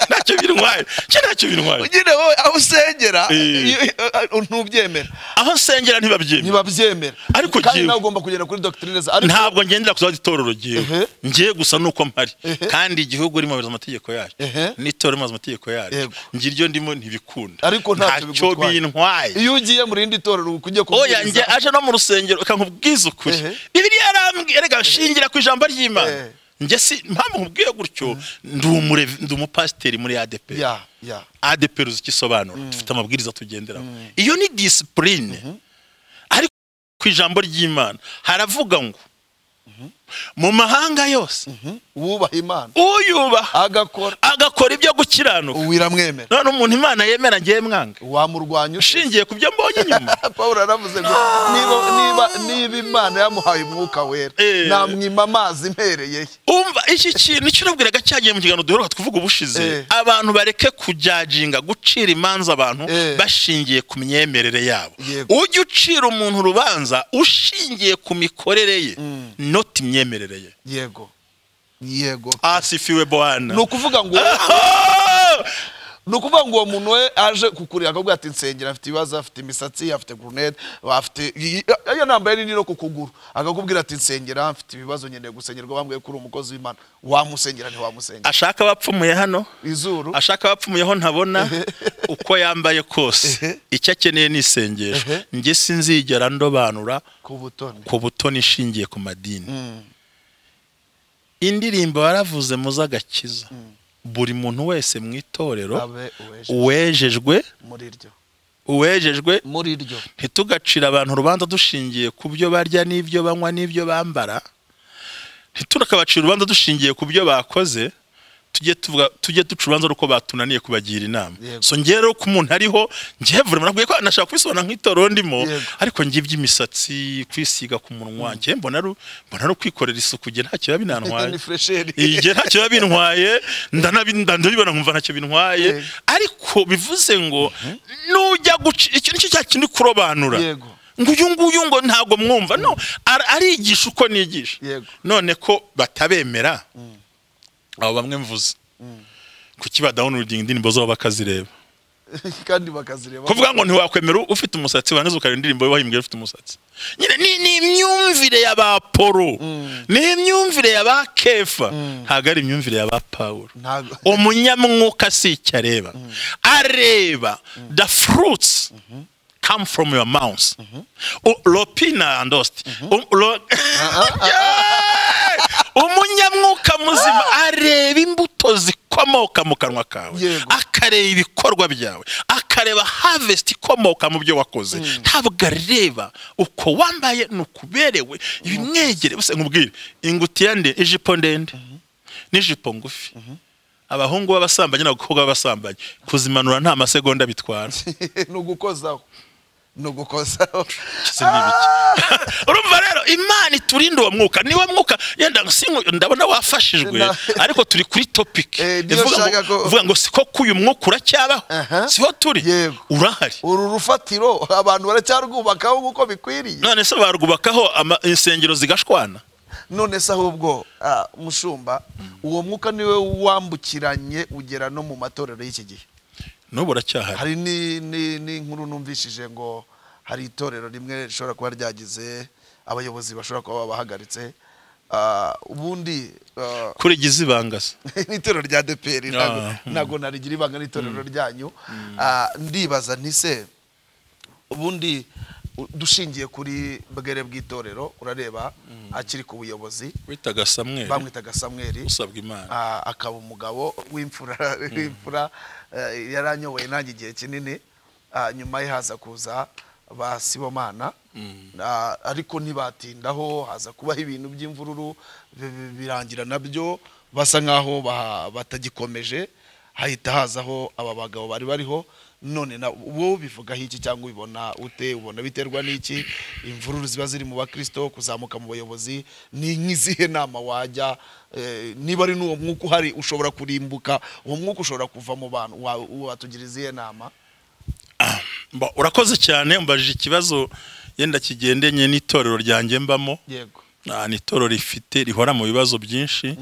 ntacyo bintwaye cyo ntacyo bintwaye nyine wowe aho usengera Eh. iyo- eh, ntubyemera aho nsengera ntibabyemera ntibabyemera Ariko kandi jyewe- nawe ugomba kugenda kuri doctrine za ariko ntabwo ngendera ku itorero Ehe. jyewe ngiye gusa nuko mpari Ehe. kandi igihugu rimwe amaze amategeko yacyo Ehe. n'itorero rimaze amategeko yaryo Yego. ngira iryo ndimo ntibikunda Ariko ntacyo bigutwaye. bintwaye iyo ugiye mu rindi torero ukujye oya njye aje no mu rusengero reka nkubwize ukuri Ehe. bibiliya yarambwiye reka shingira ku ijambo ry'imana Ehe. njye si mpamvu nkubwiye gutyo ndi umure- ndi umupasiteri muri adeperi ya ya ADP ruzi icyo isobanura dufite amabwiriza tugenderaho iyo ni disipurine ariko ku ijambo ry'imana haravuga ngo mu mahanga yose wubaha imana uyubaha agakora agakora ibyo gukiranuka wiramwemera none umuntu imana yemera ngewe mwanga wamurwanya ute ushingiye ku byo mbonye inyuma paul yaravuze ngo niba niba niba imana yamuhaye umwuka wera Eh. namwima amazi impereye ye umva iki kintu icyo urabwiraga cyagiye mu kiganiro duheruka tuvuga ubushize Eh. abantu bareke kujajinga gucira imanza abantu Eh. bashingiye ku myemerere yabo Yego. ujye ucira umuntu urubanza ushingiye ku mikorere ye not imyemerere ye yego yego asifiwe bwana ni ukuvuga ngo Ah! ni ukuvuga ngo uwo muntu we aje kukureba akavuga ati nsengera afite ibibazo afite imisatsi afite gurunete afite iyo nambaye nini no ku kuguru akakubwira ati nsengera mfite ibibazo nkeneye gusengerwa bambwiye kuri umukozi w'imana wamusengera ntiwamusengera ashaka abapfumuye hano izuru ashaka abapfumuyeho ntabona uko yambaye kose icyo akeneye ni isengesho Ehe. njye sinzigera ndobanura ku butoni ku butoni ishingiye ku madini indirimbo waravuze mu z'agakiza buri muntu wese mu itorero abe uweje uwejejwe muri ryo uwejejwe muri ryo ntitugacire abantu urubanza dushingiye ku byo barya n'ibyo banywa n'ibyo bambara ntitunakabacire urubanza dushingiye ku byo bakoze tujye tuvuga tujye duca urubanza ruko batunaniye kubagira inama Yego. so njye rero ko umuntu ariho njye vure nakubwiye ko nashaka kubisobanura nk'itorero ndimo Yego. ariko njye iby'imisatsi kwisiga ku munwa njye mbona ari mbona ari ukwikorera isuku njye ntacyo biba binantwaye ni fresheri igihe ntacyo biba bintwaye ndanabi- ndabibona nkumva ntacyo bintwaye Yego. ariko bivuze ngo nujya guca icyo nicyo cya kindi kurobanura Yego. ngo uyu nguyu ngo ntabwo mwumva no ar- arigisha uko nigisha Yego. none ko batabemera abo bamwe mvuze kuki badahona urugendo indirimbo zabo bakazireba kandi bakazireba kuvuga ngo ntiwakwemera ufite umusatsi warangiza ukareba indirimbo wahimbwe ufite umusatsi nyine ni, ni imyumvire y'abapolo ni imyumvire y'abakefa ntabwo ari imyumvire y'abapawulo Ntabwo. umunyamwuka si icyo areba areba the fruits come from your mouth U- lopina and ost U- lo- Yeah! umunyamwuka muzima areba imbuto zikomoka mu kanwa kawe Yego. akareba ibikorwa byawe akareba harvest ikomoka mu byo wakoze ntabwo areba uko wambaye nukuberewe ibimwegere gusa nkubwire ingutiya ndende ijipo ndende n'ijipo ngufi abahungu b'abasambanyi n'abakobwa b'abasambanyi kuzimanura nta masegonda bitwara ni ugukozaho ni ugukozaho Ese ni ibiki? urumva rero imana iturinde uwo mwuka niwo mwuka yenda sinku- ndabona wafashijwe Na- ariko turi kuri topic Eh, niyo Ivuga ngo- nshaka ko- ivuga ngo siko ko uyu mwuka uracyabaho Aha. siho turi Yego. urahari uru rufatiro abantu baracyarwubakaho nk'uko bikwiriye none se barwubakaho ama- insengero zigashwana none se ahubwo ah, mushumba uwo mwuka niwe wambukiranye ugera no mu matorero y'iki gihe n'ubu uracyahari hari ni- ni- n'inkuru numvishije ngo hari itorero rimwe rishobora kuba ryagize abayobozi bashobora kuba babahagaritse Ah, ubundi ah, kurigiza ibanga se ni itorero rya deperi Ah, ntabwo narigira ibanga n'itorero ryanyu Ah, ndibaza ntise ubundi u- dushingiye kuri bwere bw'itorero urareba akiri ku buyobozi witaga samweri bamwitaga samweri usabwa imana Ah, akaba umugabo w'imfura w'imfura eh, yaranyoboye nanjye igihe kinini Ah, nyuma ye haza kuza ba sibomana Ah, ariko ntibatindaho haza kubaho ibintu by'imvururu bi- bi- birangira nabyo basa nk'aho baha- batagikomeje hahita hazaho aba bagabo bari bariho none na wowe bivugaho iki cyangwa ubibona ute ubona biterwa n'iki imvururu ziba ziri mu bakristo kuzamuka mu bayobozi ni nk'izihe nama wajya eh, niba ari n'uwo mwuka uhari ushobora kurimbuka uwo mwuka ushobora kuva mu bantu wa- watugira izihe nama Mba- urakoze cyane umbajije ikibazo yenda kigendanye n'itorero ryanjye mbamo yego Ah, ni itorero rifite rihora mu bibazo byinshi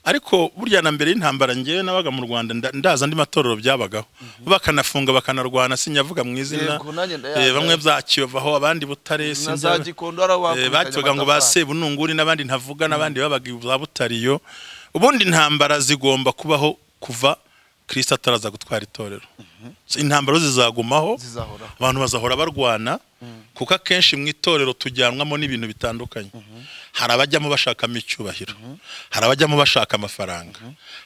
ariko burya na mbere y'intambara ngewe nabaga mu rwanda nda- ndazi andi matorero byabagaho bakanafunga bakanarwana sinyavuga mu izina Yego, nanjye ndayazi. Eh, bamwe bya kiyovaho abandi butare na sinzi- za gikondo hari Eh, abakubitanye batwaga ngo ba amatafari. sebununguri n'abandi ntavuga n'abandi babaga za butariyo ubundi intambara zigomba kubaho kuva kirisita ataraza gutwara itorero intambara zizagumaho Zizahoraho. abantu bazahora barwana kuko akenshi mu itorero tujyanwamo n'ibintu bitandukanye hari abajyamo bashakamo icyubahiro hari abajyamo bashaka amafaranga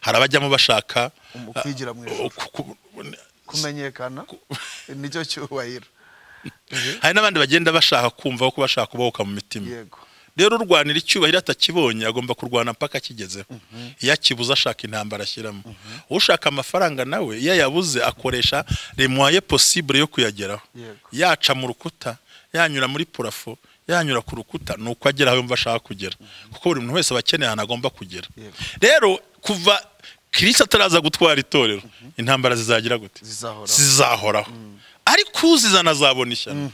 hari abajyamo bashaka Umu- kwigira mu ijuru. uh, ku- ku- kumenyekana nicyo cyubahiro hari n'abandi bagenda bashaka kumva ko bashaka kubahuka mu mitima yego rero urwanira icyubahiro atakibonye agomba kurwana mpaka akigezeho iyo akibuze ashaka intambara ashyiramo ushaka amafaranga nawe iyo ayabuze akoresha remoye posibure yo kuyageraho Yego. yaca mu rukuta yanyura muri purafo yanyura ku rukuta ni uko agera aho yumva ashaka kugera kuko buri muntu wese aba akeneye ahantu agomba kugera Yego. rero kuva kirisita ataraza gutwara itorero intambara zizagira gute Zizahoraho. zizahoraho ariko uzizana azabona ishyano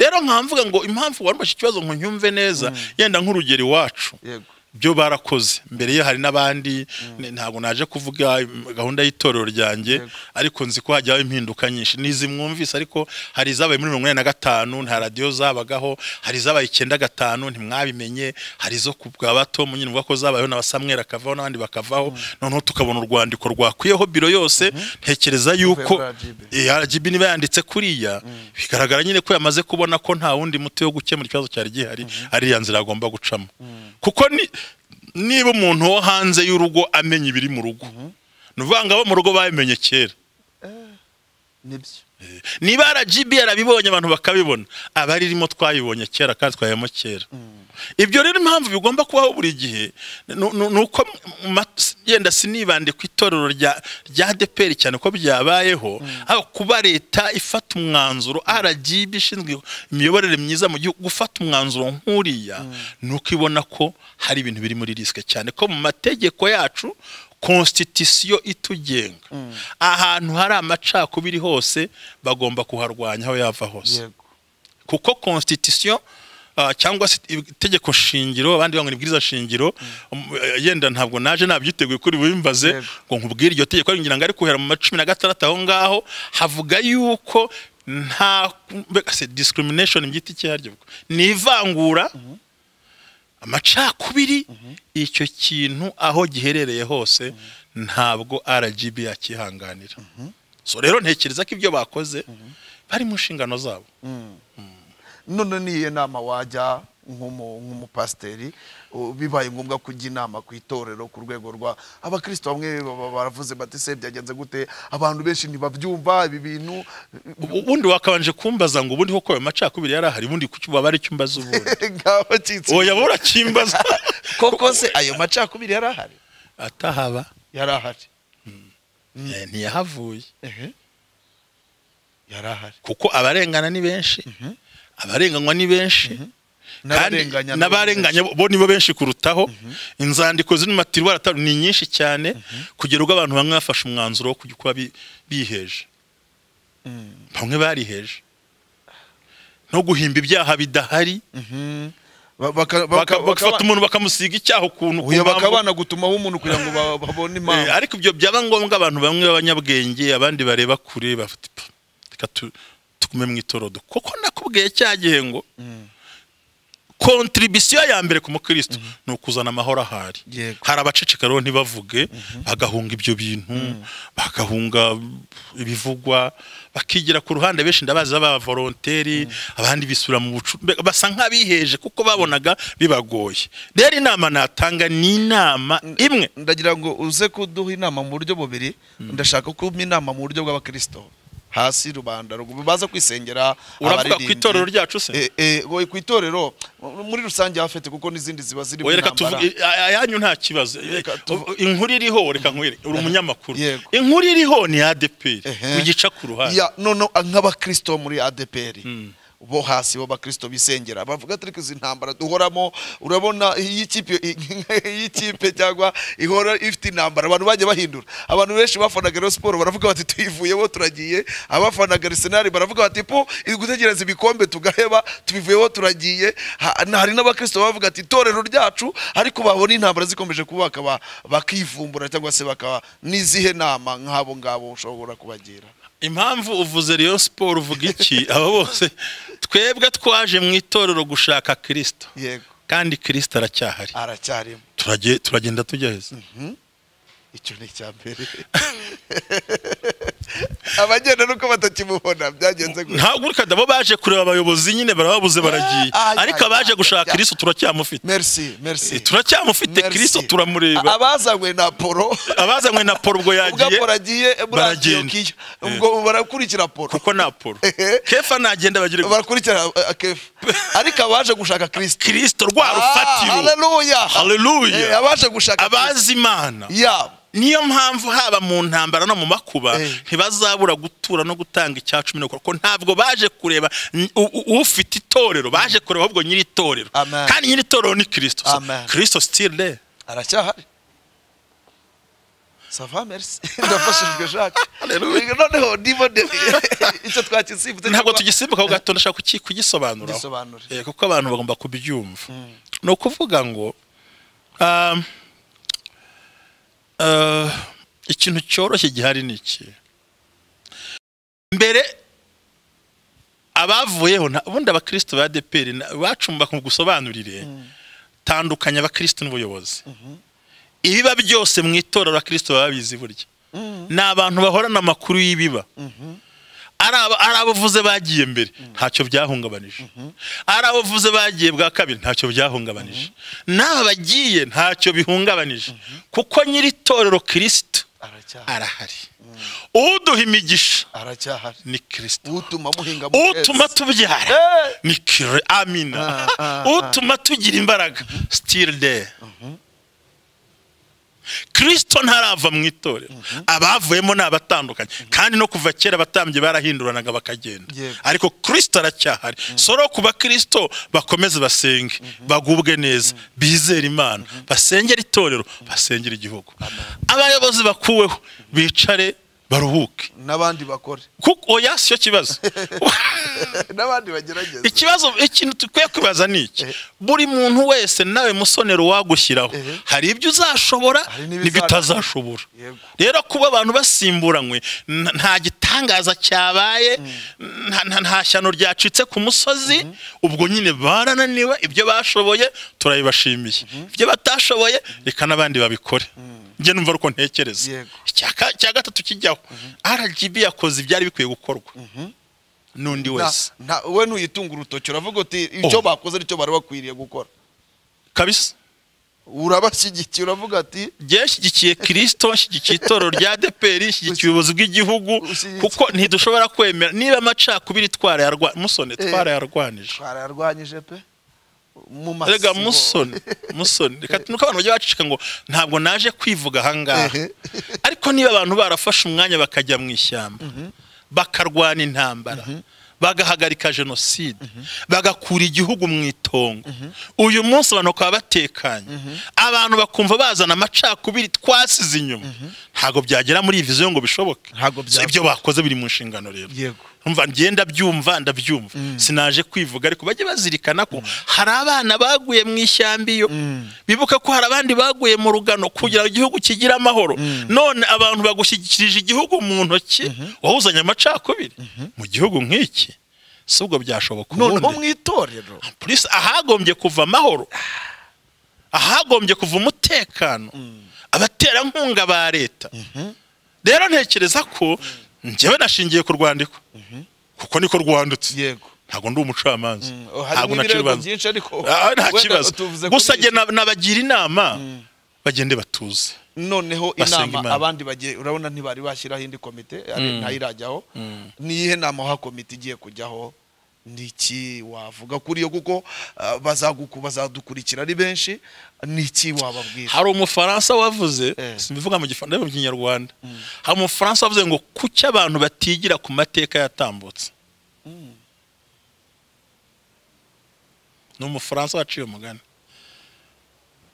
rero nkamvuga ngo impamvu warumvashe ikibazo ngo nyumve neza yenda nk'urugero iwacu yego byo barakoze mbere ye hari n'abandi ni- ntabwo naje kuvuga mm, gahunda y'itorero ryanjye Yego. ariko nzi ko hajyaho impinduka nyinshi nizi mwumvise ariko hari izabaye muri mirongo inani na gatanu nta radiyo zabagaho hari izabaye icyenda gatanu ntimwabimenye hari izo ku bwa bato nyine uvuga ko zabayeho na basamwera akavaho n'abandi bakavaho noneho tukabona urwandiko rwakwiyeho biro yose ntekereza yuko Uvuye muri RGB. Eh, RGB niba yanditse kuriya bigaragara nyine ko yamaze kubona ko nta wundi muti wo gukemura ikibazo cyari gihari ari ya nzira agomba gucamo kuko ni- niba umuntu wo hanze y'urugo amenya ibiri mu rugo ni ukuvuga ngo abo mu rugo babimenye kera nibyo niba RGB yarabibonye abantu bakabibona abari irimo twabibonye kera kandi twayemo kera ibyo rero impamvu bigomba kubaho buri gihe nu- nu- ni uko mu ma- yenda sinibande ku itorero rya rya ADPR cyane ko byabayeho aho kuba leta ifata umwanzuro RGB ishinzwe imiyoborere myiza mu gihugu gufata umwanzuro nk'uriya ni uko ibona ko hari ibintu biri muri risike cyane ko mu mategeko yacu konstitisiyo itugenga ahantu hari amacakubiri hose bagomba kuharwanya aho yava hose yego kuko konstitisiyo ah, cyangwa se itegeko shingiro abandi bangana ibwiriza shingiro um, eh, yenda ntabwo naje nabyiteguye kuri bimbaze Yego. ngo nkubwire iryo tegeko ngira ngo ari kuhera mu ma cumi na gatandatu aho ngaho havuga yuko nta mbega se discrimination mu giti cyaryo ubwo. ni ivangura amacakubiri icyo kintu aho giherereye hose ntabwo RGB yakihanganira so rero ntekereza ko ibyo bakoze bari mu nshingano zabo none ni iyihe nama wajya nk'umu- nk'umupasiteri u- bibaye ngombwa kujya inama ku itorero ku rwego rwa abakristo bamwe baba baravuze bati se byagenze gute abantu benshi ntibabyumva ibi bintu ubundi wakabanje kumbaza ngo ubundi koko ayo macakubiri yari ahari ubundi kuki waba ari icyumbaza ubundi ngaba cyitse oya wowe urakimbaza koko se ayo macakubiri yari ahari atahaba yari ahari eh, ntiyahavuye Ehe. yari ahari kuko abarengana ni benshi abarenganywa ni benshi kandi N'abarenganya nabo n'abarenganya bo nibo benshi kurutaho inzandiko ziri mu matirwara atanu ni nyinshi cyane kugera ubwo abantu bamwe bafashe umwanzuro wo kujya kuba bi- biheje bamwe bariheje no guhimba ibyaha bidahari Ba- baka- baka- baka- bakaba- bagafata umuntu bakamusiga icyaho ukuntu ku Oya, mpamvu- bakaba banagutumaho umuntu kugira ngo ba- babone Eh, impamvu ariko ibyo byaba ngombwa abantu bamwe b'abanyabwenge abandi bareba kure bafite "Pfu, reka tu- tugume mu itorodo kuko nakubwiye cya gihe ngo kontribisiyo ya mbere ku mukristo ni ukuzana amahoro ahari Yego. hari abaceceka rero ntibavuge bagahunga ibyo bintu bagahunga ibivugwa bakigira ku ruhande benshi ndabazi b'abavoronteri abandi bisubira mu bucu mbe- basa nk'abiheje kuko babonaga bibagoye rero inama natanga ni inama imwe ndagira ngo uze kuduha inama mu buryo bubiri ndashaka kumpa inama mu buryo bw'abakristo hasi rubanda rugu- baza kwisengera uravuga ku abaririmbyi. itorero ryacu se Eh, eh, oya, ku itorero mu- muri rusange hafete kuko n'izindi ziba ziri mu Oya, reka ntambara. tuvuge- ay- ayanyu nta kibazo tuvu- inkuru iriho reka nkwereke uri umunyamakuru Yego. inkuru iriho ni adeperi Ehe. ugica ku ruhande ya none nk'abakristo bo muri adeperi bo hasi bo bakristo bisengera bavuga ati "Ariko izi ntambara duhoramo urabona iyo ikipe iyo ikipe cyangwa ihora ifite intambara abantu bajya bahindura abantu benshi bafanaga rero siporo baravuga bati tuyivuyeho turagiye abafanaga arisenali baravuga bati po gutegereza ibikombe tugaheba tubivuyeho turagiye Ha- hari n'abakristo bavuga ati itorero ryacu ariko babona intambara zikomeje kuba bakaba bakivumbura cyangwa se bakaba n'izihe nama nk'abo ngabo ushobora kubagira impamvu uvuze Rayon siporo uvuga iki aba bose twebwe twaje mu itorero gushaka kirisito yego kandi kirisito aracyahari aracyarimo Turage- turagenda tujya heza icyo ni icya mbere abagenda nuko batakimubona byagenze gutya ntabwo ureka abo baje kureba abayobozi nyine barababuze baragiye Ah, ah, ariko ah, abaje ah, gushaka ah, kirisito turacyamufite merci merci Eh, turacyamufite Merci. kirisito turamureba abazanywe na poro abazanywe na poro ubwo ubwo yagiye poro agiye muri baragenda. antiyokiya ubwo barakurikira poro kuko ni apolo Ehe. kefa nagenda bagire gutya. barakurikira eh, kefa ariko abaje gushaka kirisiti kirisito rwa rufatiro Hallelujah. abaje gushaka Kristo. abazi imana yabo niyo mpamvu haba mu ntambara no mu makuba Eh. ntibazabura gutura no gutanga icya cumi n'uko kuko ntabwo baje kureba n- u- u- ufite itorero baje kureba ahubwo nyiri itorero Amen. kandi nyiri itorero ni kirisito So, Amen. kirisito sitiri re aracyahari sava merci ndafashijwe jacques noneho ndibone icyo twakisimbuze ntabwo cyangwa- tugisimbuka ku gato ndashaka kuki- kugisobanura Gisobanure. kuko abantu bagomba kubyumva ni ukuvuga ngo um, uh, ikintu cyoroshye gihari ni iki mbere abavuyeho nta- ubundi abakristo ba adeperi bacumba ku gusobanurire tandukanya abakristo n'ubuyobozi ibiba byose mu itorero abakristo baba bizi burya ni abantu bahorana amakuru y'ibiba ari aba- ari abavuze bagiye mbere ntacyo byahungabanije ari abavuze bagiye bwa kabiri ntacyo byahungabanije n'aba bagiye ntacyo bihungabanije kuko nyiri itorero kirisito aracyahari arahari uduha imigisha aracyahari ni kirisito utuma muhinga mu utuma kwezi. tubyara Eh, ni kire amina utuma tugira imbaraga sitiri de kirisito ntarava mu itorero abavuyemo ni abatandukanye kandi no kuva kera abatambyi barahinduranaga bakagenda Yego. ariko kirisito aracyahari soro ku bakirisito bakomeze basenge bagubwe neza bizere imana basengere itorero basengere igihugu abayobozi bakuweho bicare baruhuke n'abandi bakore kuko oya si cyo kibazo n'abandi bagerageze ikibazo ikintu dukwiye kwibaza ni iki buri muntu wese nawe musonero wagushyiraho hari ibyo uzashobora Hari n'ibizana- n'ibyo utazashobora Yego. rero kuba abantu basimburanywe n- nta gitangaza cyabaye nta- nta- nta shyano ryacitse ku musozi ubwo nyine barananiwe ibyo bashoboye turabibashimiye ibyo batashoboye reka n'abandi babikore njye numva ari uko ntekereza Yego. Icya ka- icya gatatu kijyaho rgb yakoze ibyari bikwiye gukorwa n'undi wese Na- na- we ntuyitunga urutoki uravuga uti icyo Oh. bakoze nicyo bari bakwiriye gukora kabisa urabashyigikiye uravuga ati njyewe nshyigikiye kirisito nshyigikiye itorero rya deperi nshyigikiye ubuyobozi bw'igihugu Ushyigikiye- kuko ntidushobora kwemera niba amacakubiri twarayarwa musone twarayarwanije twararwanyije pe mu rega masibo. musoni musoni reka nuko abantu bajya bacika ngo ntabwo naje kwivuga ahangaha Ehe. ariko niba abantu barafashe umwanya bakajya mu ishyamba bakarwana intambara bagahagarika jenoside bagakura igihugu mu itongo uyu munsi abantu bakaba batekanye abantu bakumva bazana amacakubiri twasize inyuma ntabwo byagera muri iyi viziyo ngo bishoboke Ntabwo So, ibyo bakoze biri mu nshingano rero Yego. umva ngenda byumva ndabyumva sinaje kwivuga ariko bajye bazirikana ko hari abana baguye mu ishyamba iyo bibuka ko hari abandi baguye mu rugano kugira ngo igihugu kigire amahoro none abantu bagushyikirije igihugu mu ntoki wawuzanye amacakubiri mu gihugu nk'iki si ubwo byashoboka none nko ubundi mu itorero polisi ahagombye kuva amahoro ahagombye kuva umutekano abaterankunga ba leta rero ntekereza ko njyewe nashingiye ku rwandiko kuko niko rwanditse yego ntabwo ndi umucamanza Mm, oh, ntabwo harimo nta ibirego kibazo byinshi ariko Ah, nta wenda kibazo tuvuze kuri gusa iki. njye nab- nabagira inama bagende batuze noneho Basenga inama Imana. abandi bagiye urabona ntibari bashyiraho indi komite ari- ntayirajyaho niyihe nama ha komite igiye kujyaho niki wavuga kuri yo kuko ah, bazaguku bazadukurikira ari benshi niki wababwira hari umufaransa wavuze Eh. simbivuga mu gifaransa mu kinyarwanda hari umufaransa wavuze ngo kuki abantu batigira ku mateka yatambutse ni umufaransa waciye umugani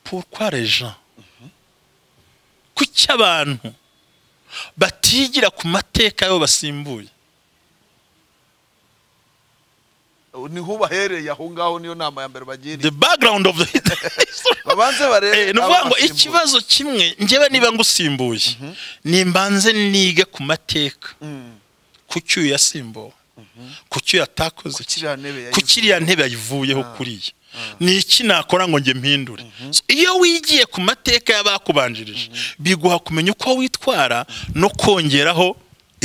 pourquoi les gens kuki abantu batigira ku mateka y'abo basimbuye ni hubahereye aho ngaho niyo nama ya mbere bagira the background of the babanze barebe Eh, ni ukuvuga ngo abasimbuye. ikibazo kimwe njyewe niba ngusimbuye nimbanze nige ku mateka Mm, kuki uyu yasimbuwe kuki uyu yatakoze kuki iriya ntebe yayivuye? kuki iriya ntebe yayivuyeho kuriya ni iki nakora ngo njye mpindure So, iyo wigiye ku mateka y'abakubanjirije biguha kumenya uko witwara no kongeraho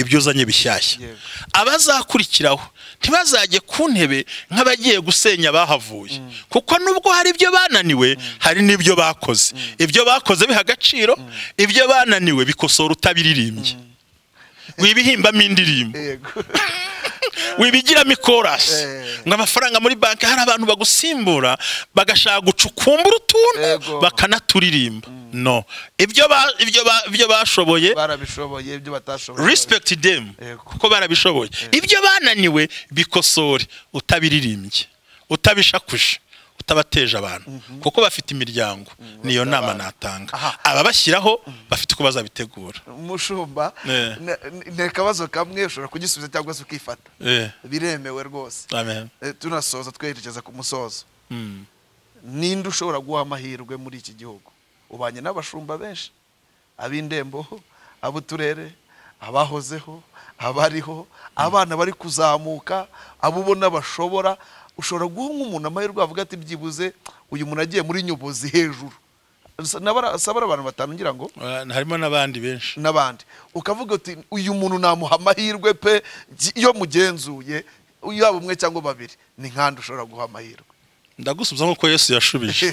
ibyo uzanye bishyashya Yego. abazakurikiraho ntibazajye ku ntebe nk'abagiye gusenya abahavuye kuko nubwo hari ibyo bananiwe hari n'ibyo bakoze ibyo bakoze biha agaciro ibyo bananiwe bikosora utabiririmbye wibihimbamo indirimbo yego wibigiramo ikorasi Eh. ngo amafaranga muri banki hari abantu bagusimbura bagashaka gucukumbura utuntu Yego. bakanaturirimba no ibyo ba- ibyo ba- ibyo bashoboye barabishoboye ibyo batashoboye respect them Yego. kuko barabishoboye ibyo bananiwe bikosore utabiririmbye utabishakuje utabateje abantu kuko bafite imiryango niyo bafite nama abana. natanga Aha. ababashyiraho bafite uko bazabitegura umushumba Eh. ni akabazo kamwe ushobora kugisubiza cyangwa se ukifata Eh, biremewe rwose amen Eh, tunasoza twerekeza ku musozo Mm. ninde ushobora guha amahirwe muri iki gihugu ubanye n'abashumba benshi ab'indembo ab'uturere abahozeho abariho abana bari kuzamuka abo ubona bashobora ushobora guha nk'umuntu amahirwe avuga ati byibuze uyu muntu agiye muri nyubuzi hejuru sabara abantu batanu ngira ngo Ah, harimo n'abandi benshi n'abandi ukavuga uti uyu muntu namuha amahirwe pe gy- iyo mugenzuye yaba umwe cyangwa babiri ni nkandi ushobora guha amahirwe ndagusubiza nk'uko yesu yashubije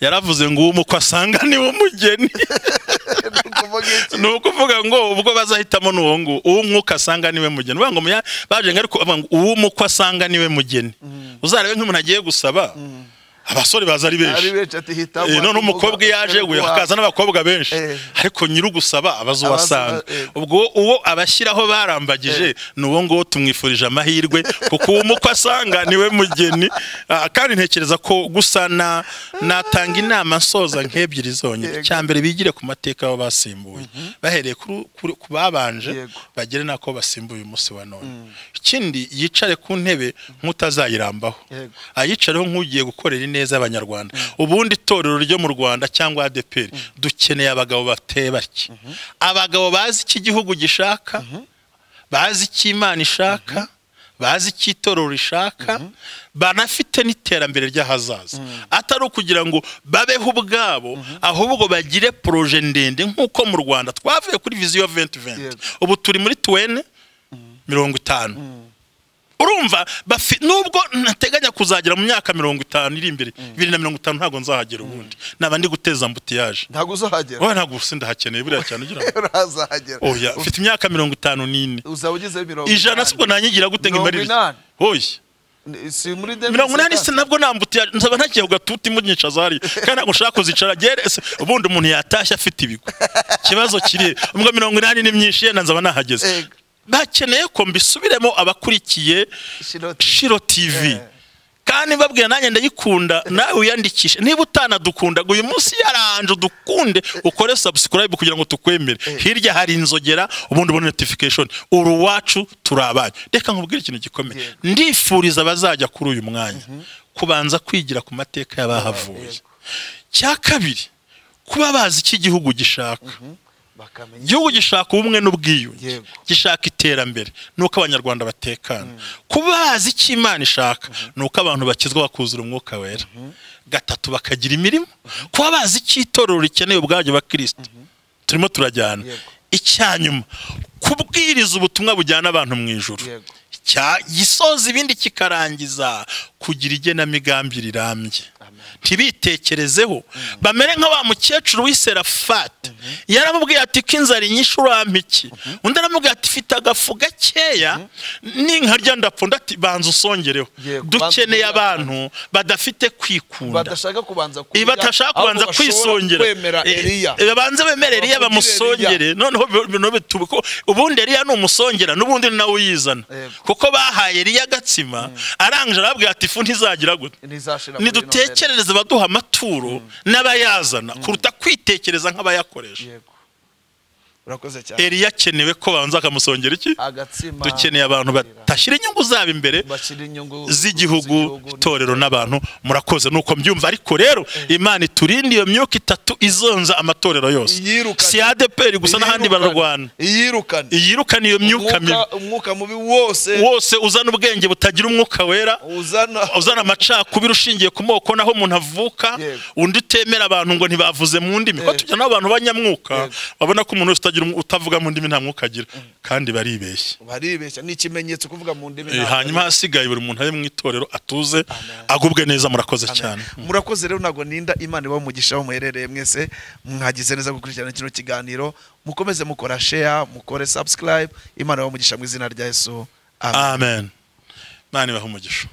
yaravuze ngo uwo uko asanga ni we umugeni Ni ukuvuga iki? ni ukuvuga ngo ubwo bazahitamo ni uwo nguwo uwo umwuka asanga ni we mugeni uvuga ngo muya- baje ngo ariko bavuga ngo uwo umwuka asanga ni we mugeni uzarebe nk'umuntu agiye gusaba abasore baza ari benshi ari benshi ati hitamo Eh, none ati umukobwa iyo aje we ati- hakaza n'abakobwa benshi Eh. ariko nyirugusaba abazubasanga Abazo- eh. ubwo uwo abashyiraho barambagije ni uwo nguwo tumwifurije amahirwe kuko uwo umukwe asanga niwe mugeni Ah, kandi ntekereza ko gusa na natanga inama nsoza nk'ebyiri Yego. zonyine cya mbere bigire ku mateka aho basimbuye bahereye kuri- kuri- ku babanje Yego. bagere nako basimbuye umunsi wa none ikindi yicare ku ntebe nk'utazayirambaho Yego. ayicareho nk'ugiye gukorera ineza abanyarwanda ubundi itorero ryo mu rwanda cyangwa adeperi dukeneye abagabo bateye bake abagabo bazi icyo igihugu gishaka bazi icyo imana ishaka bazi icyo itorero rishaka banafite n'iterambere ry'ahazaza atari ukugira ngo babeho ubwabo ahubwo bagire poroje ndende nk'uko mu rwanda twavuye kuri viziyo venti venti Yego. ubu turi muri tuwene mirongo itanu urumva bafi- nubwo ntateganya kuzagera mu myaka mirongo itanu iri imbere bibiri na mirongo itanu ntabwo nzahagera ubundi naba ndi guteza ambutiyaje ntabwo uzahagera wowe ntabwo usi ndahakeneye buriya cyane ugira ngo urazahagera oya mfite imyaka mirongo itanu n'ine uzaba ugezeho mirongo ijana inani. sibwo nanyigira gute ngo Mirongo imarire inani. oya Ni- si muri deni mirongo inani se nabwo nta mbutiyaje nzaba ntagiye ku gatuti munyicaza hariya kandi ntabwo nshaka kuzicara gere se ubundi umuntu yatashye afite ibigo ikibazo kiri ubwo mirongo inani ni myinshi yenda nzaba nahageze Yego. bakeneye ko mbisubiremo abakurikiye Shiro TV. shiro tv Eh. kandi mbabwira nanjye ndayikunda nawe wiyandikishe niba utanadukunda ngo uyu munsi yaranje udukunde ukore subscribe kugira ngo tukwemere hirya hari inzogera ubundi ubone notification uri uwacu turi abanyu reka nkubwire ikintu gikomeye Yego. ndifuriza abazajya kuri uyu mwanya kubanza kwigira ku mateka y'abahavuye cya kabiri kuba bazi icyo igihugu gishaka bakamenya igihugu gishaka ubumwe n'ubwiyunge Yego. gishaka iterambere nuko abanyarwanda batekana kuba bazi icyo imana ishaka nuko abantu bakizwa bakuzura umwuka wera gatatu bakagira imirimo kuba bazi icyo itorero rikeneye ubwabyo bakristo turimo turajyana Yego. icyanyuma kubwiriza ubutumwa bujyana abantu mu ijuru Yego. cya gisoza ibindi kikarangiza kugira igenamigambi rirambye ntibitekerezeho bamere nka wa mukecuru w'iserafati yaramubwiye ati ko inzara inyinshi urampa iki undi aramubwiye ati fite agafu gakeya n'inkarya ndapfunda ati banza usongereho Yego, banza usongere dukeneye abantu badafite kwikunda badashaka kubanza Ibi kurira, batashaka ahubwo kubanza bashobora kwisongera kwemera Eh, Eliya eh, babanze bemere Eliya Bakugire bamusongere noneho bi- bino bitube ko ubundi Eliya ni umusongera n'ubundi ni nawe uyizana Yego. kuko bahaye Eliya agatsima arangije arabwira ati ifu ntizagira gute ntizashira muri ino mbere. nidutekerereze abaduha amaturo n'abayazana kuruta kwitekereza nk'abayakoresha Yego. urakoze cyane Eliya akenewe ko babanza bakamusongera iki agatsima dukeneye abantu batashyira inyungu zabo imbere bashyira inyungu z'igihugu itorero n'abantu murakoze nuko mbyumva ariko rero imana iturinde iyo myuka itatu izonza amatorero yose Iyirukane. si adeperi gusa n'ahandi Iyirukane. bararwana iyirukane iyirukane iyo myuka mibi Umwuka- umwuka mubi wose wose uzana ubwenge butagira umwuka wera uzana uzana amacakubiri ushingiye ku moko naho umuntu avuka Yego. undi utemera abantu ngo ntibavuze mu ndimi ko tujya n'abantu banyamwuka babona ko umuntu wese utagira um- utavuga mu ndimi nta mwuka agira kandi baribeshya baribeshya ni ikimenyetso kuvuga mu ndimi Eh, ntabwo ari- hanyuma hasigaye buri muntu ari mu itorero atuze agubwe neza murakoze cyane murakoze rero ntabwo ninda imana iba umugisha aho muherereye mwese mwagize neza gukurikirana kino kiganiro mukomeze mukora share mukore subscribe imana iba umugisha mu izina rya yesu amen amen imana ibahe umugisha